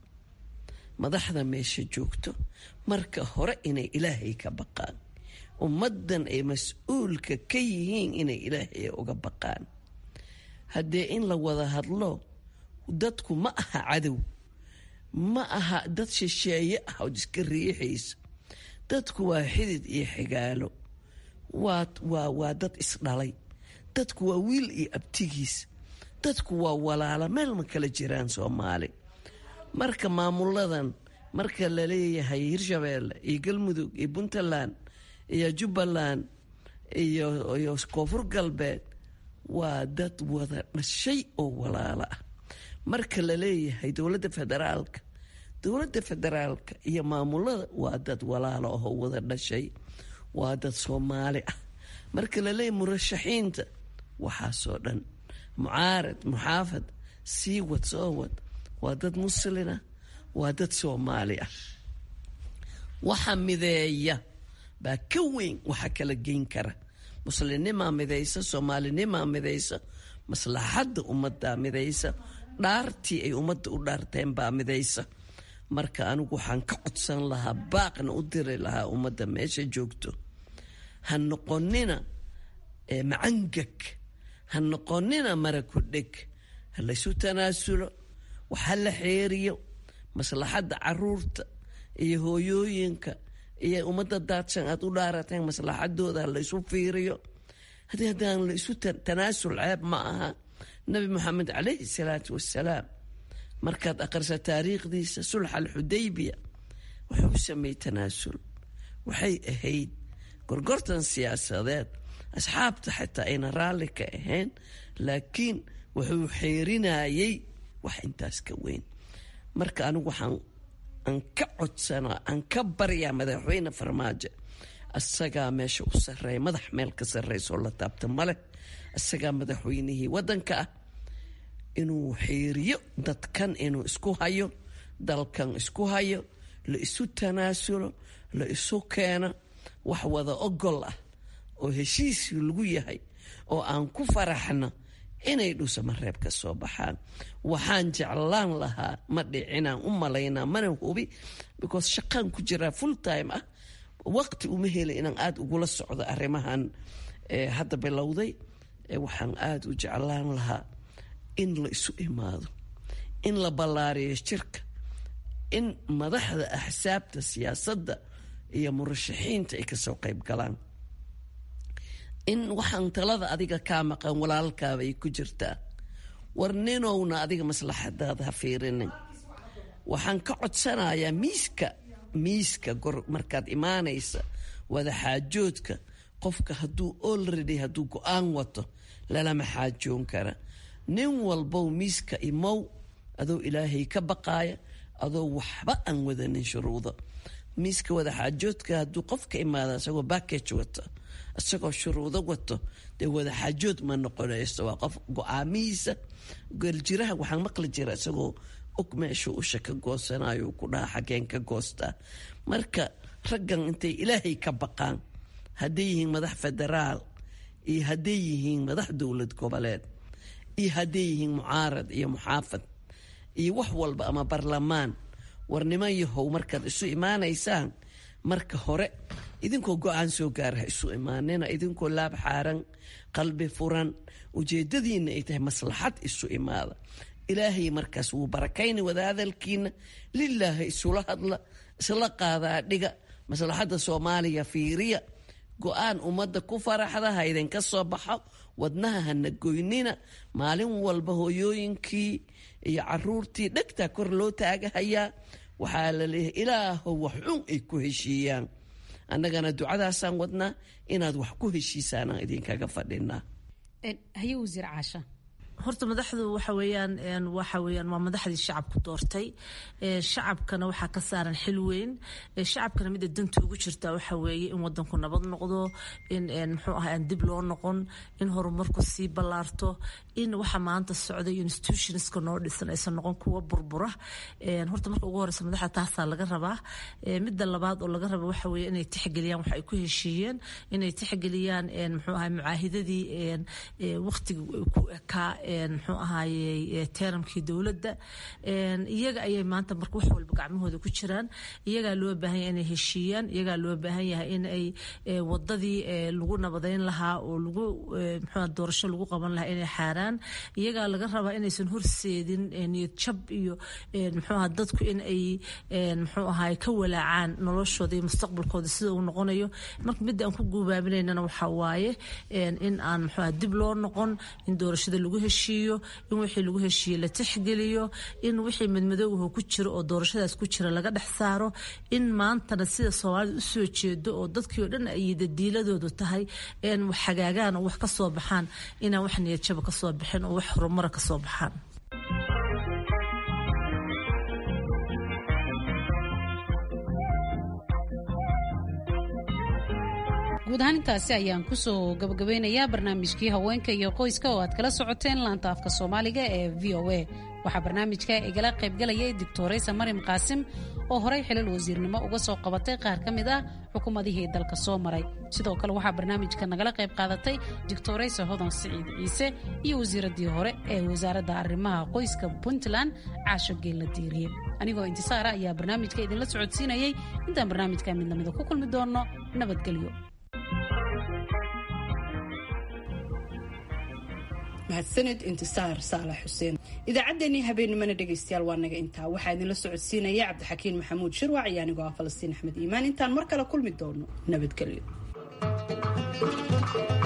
madaxda meesha joogto marka hore inay ilaahay ka baqaan ummaddan ay mas-uulka ka yihiin inay ilaahay uga baqaan haddee in la wada hadlo dadku ma aha cadow ma aha dad shisheeye ah ood iska riixaysa dadku waa xidid iyo xigaalo waa waa waa dad isdhalay dadku waa wiil iyo abtigiis dadku waa walaala meel ma kala jiraan soomaali marka maamuladan marka la leeyahay hirshabeelle iyo galmudug iyo puntland iyo jubbaland iyo iyo koonfur galbeed waa dad wada dhashay oo walaalo ah marka la leeyahay dowladda federaalka dowladda federaalka iyo maamulada waa dad walaalo ahoo wada dhashay waa dad soomaali ah marka la leeyahay murashaxiinta waxaasoo dhan mucaarad muxaafad sii wad soo wad waa dad muslina waa dad soomaali ah waxa mideeya baa ka weyn waxa kala geyn kara muslimnimaa midaysa soomaalinimaa midaysa maslaxadda ummaddaa midaysa dhaartii ay ummadda u dhaarteen baa midaysa marka anigu waxaan ka codsan lahaa baaqna u diri lahaa ummadda meesha joogto ha noqonina macangag ha noqonina mara ku dheg ha laysu tanaasulo wax ha la xeeriyo maslaxadda caruurta iyo hooyooyinka iyo ummadda daadsan aad u dhaarateen maslaxadooda ha laysu fiiriyo haddii haddaan laysu tanaasul ceeb ma aha nabi moxamed calayhi salaatu wassalaam markaad aqrisa taariikhdiisa sulx alxudaybiya wuxuu u sameeyey tanaasul waxay ahayd gorgortan siyaasadeed asxaabta xitaa ayna raalli ka ahayn laakiin wuxuu xeerinayay wax intaas ka weyn marka anigu waxaan aan ka codsanaa aan ka baryaa madaxweyne farmaajo asagaa meesha u sareeya madax meel ka sarreysoo la taabta maleh asagaa madaxweynihii waddanka ah inuu xeeriyo dadkan inuu isku hayo dalkan isku hayo la isu tanaasulo la isu keeno wax wada ogol ah oo heshiiskii lagu yahay oo aan ku faraxno inay dhuusamareeb ka soo baxaan waxaan jeclaan lahaa ma dhicinaan u malaynaa mana hubi because shaqaan ku jiraa full time ah waqti uma heli inaan aada ugula socdo arrimahan hadda bilowday waxaan aada u jeclaan lahaa in la isu imaado in la ballaariyo jirka in madaxda axsaabta siyaasadda iyo murashaxiinta ay kasoo qayb galaan in waxaan talada adiga kaa maqan walaalkaaba ay ku jirtaa war ninowna adiga maslaxadaada ha fiirinin waxaan ka codsanayaa miiska miiska gor markaad imaanaysa wada xaajoodka qofka hadduu olready hadduu go-aan wato lalama xaajoon kara nin walbow miiska imow adoo ilaahay ka baqaaya adoo waxba aan wadanin shuruudo miiska wada xaajoodka hadduu qofka imaada isagoo backage wata isagoo shuruudo wato dee wada xaajood ma noqonayso waa qof go-aamihiisa geeljiraha waxaan maqli jira isagoo og meeshuu usha ka goosanayo ku dhaha xageen ka goostaa marka raggan intay ilaahay ka baqaan hadday yihiin madax federaal iyo hadday yihiin madax dowlad goboleed iyo hadday yihiin mucaarad iyo muxaafad iyo wax walba ama barlamaan war niman yahow markaad isu imaanaysaan marka hore idinkoo go-aan soo gaara ha isu imaanina idinkoo laab xaaran qalbi furan ujeedadiina ay tahay maslaxad isu imaada ilaahay markaas wuu barakayni wada hadalkiina lilaahi isula hadla isla qaadaa dhiga maslaxadda soomaaliya fiiriya go-aan ummadda ku faraxda ha idinka soo baxo wadnaha hana goynina maalin walba hooyooyinkii iyo caruurtii dhegtaa kor loo taagahayaa waxaa la leeyahay ilaahow wax xun ay ku heshiiyaan annagana ducadaasaan wadnaa inaad wax ku heshiisaanaan idinkaga fadhinaa haye wasiir caasha horta madaxdu waxa weeyaan waxa weeyaan waa madaxdii shacabku doortay shacabkana waxaa ka saaran xil weyn shacabkana mida danta ugu jirta waxa weeye in wadanku nabad noqdo in muxuu ahaa aan dib loo noqon in horumarku sii ballaarto in waxa maanta socday institutionska noo dhisan aysan noqon kuwa burbura horta marka ugu horeysa madaxda taasaa laga rabaa midda labaad oo laga raba waxa weeye inay tixgeliyaan waxa ay ku heshiiyeen inay tixgeliyaan muxuu ahaa mucaahidadii waqtiga ku ekaa muxuu ahaaye teeramkii dowladda iyaga ayay maanta marka wax walba gacmahooda ku jiraan iyagaa loo baahan yahay inay heshiiyaan iyagaa loo baahan yahay in ay wadadii lagu nabadeyn lahaa oo lagu muxuu doorasho lagu qaban lahaa inay xaaraan iyagaa laga rabaa inaysan horseedin niyad jab iyo muxuu aha dadku in ay muxuu ahaay ka walaacaan noloshooda iyo mustaqbalkooda sida uu noqonayo marka midda aan ku guubaaminaynana waxaa waaye in aan muxuu aha dib loo noqon in doorashada lagu heshiiyo in wixii lagu heshiiye la tixgeliyo in wixii madmadowgaho ku jiro oo doorashadaas ku jira laga dhex saaro in maantana sida soomaalida u soo jeedo oo dadkii oo dhan ay dadiiladoodu tahay wax hagaagaan oo wax ka soo baxaan inaan wax niyadjaba ka soo bixin oo wax horumara ka soo baxaan guud ahaan intaasi ayaan kusoo gabagabeynayaa barnaamijkii haweenka iyo qoyska oo aad kala socoteen laanta afka soomaaliga ee v o a waxaa barnaamijka igala qaybgalayay doctoraysa maryam qaasim oo horey xilal wasiirnimo uga soo qabatay qaar ka mid ah xukuumadihii dalka soo maray sidoo kale waxaa barnaamijka nagala qayb qaadatay doctoraysa hodan siciid ciise iyo wasiiradii hore ee wasaaradda arrimaha qoyska puntland caasho geella diiriye anigoo intisaara ayaa barnaamijka idinla socodsiinayay intaan barnaamijka mid lamida ku kulmi doonno nabadgelyo mahadsanid intisaar saalax xuseen idaacaddeenii habeenimana dhegaystayaal waa naga intaa waxaa idinla socodsiinaya cabdixakiin maxamuud shirwac iyo anigoo ah falastiin axmed iimaan intaan mar kale kulmi doono nabadgelyo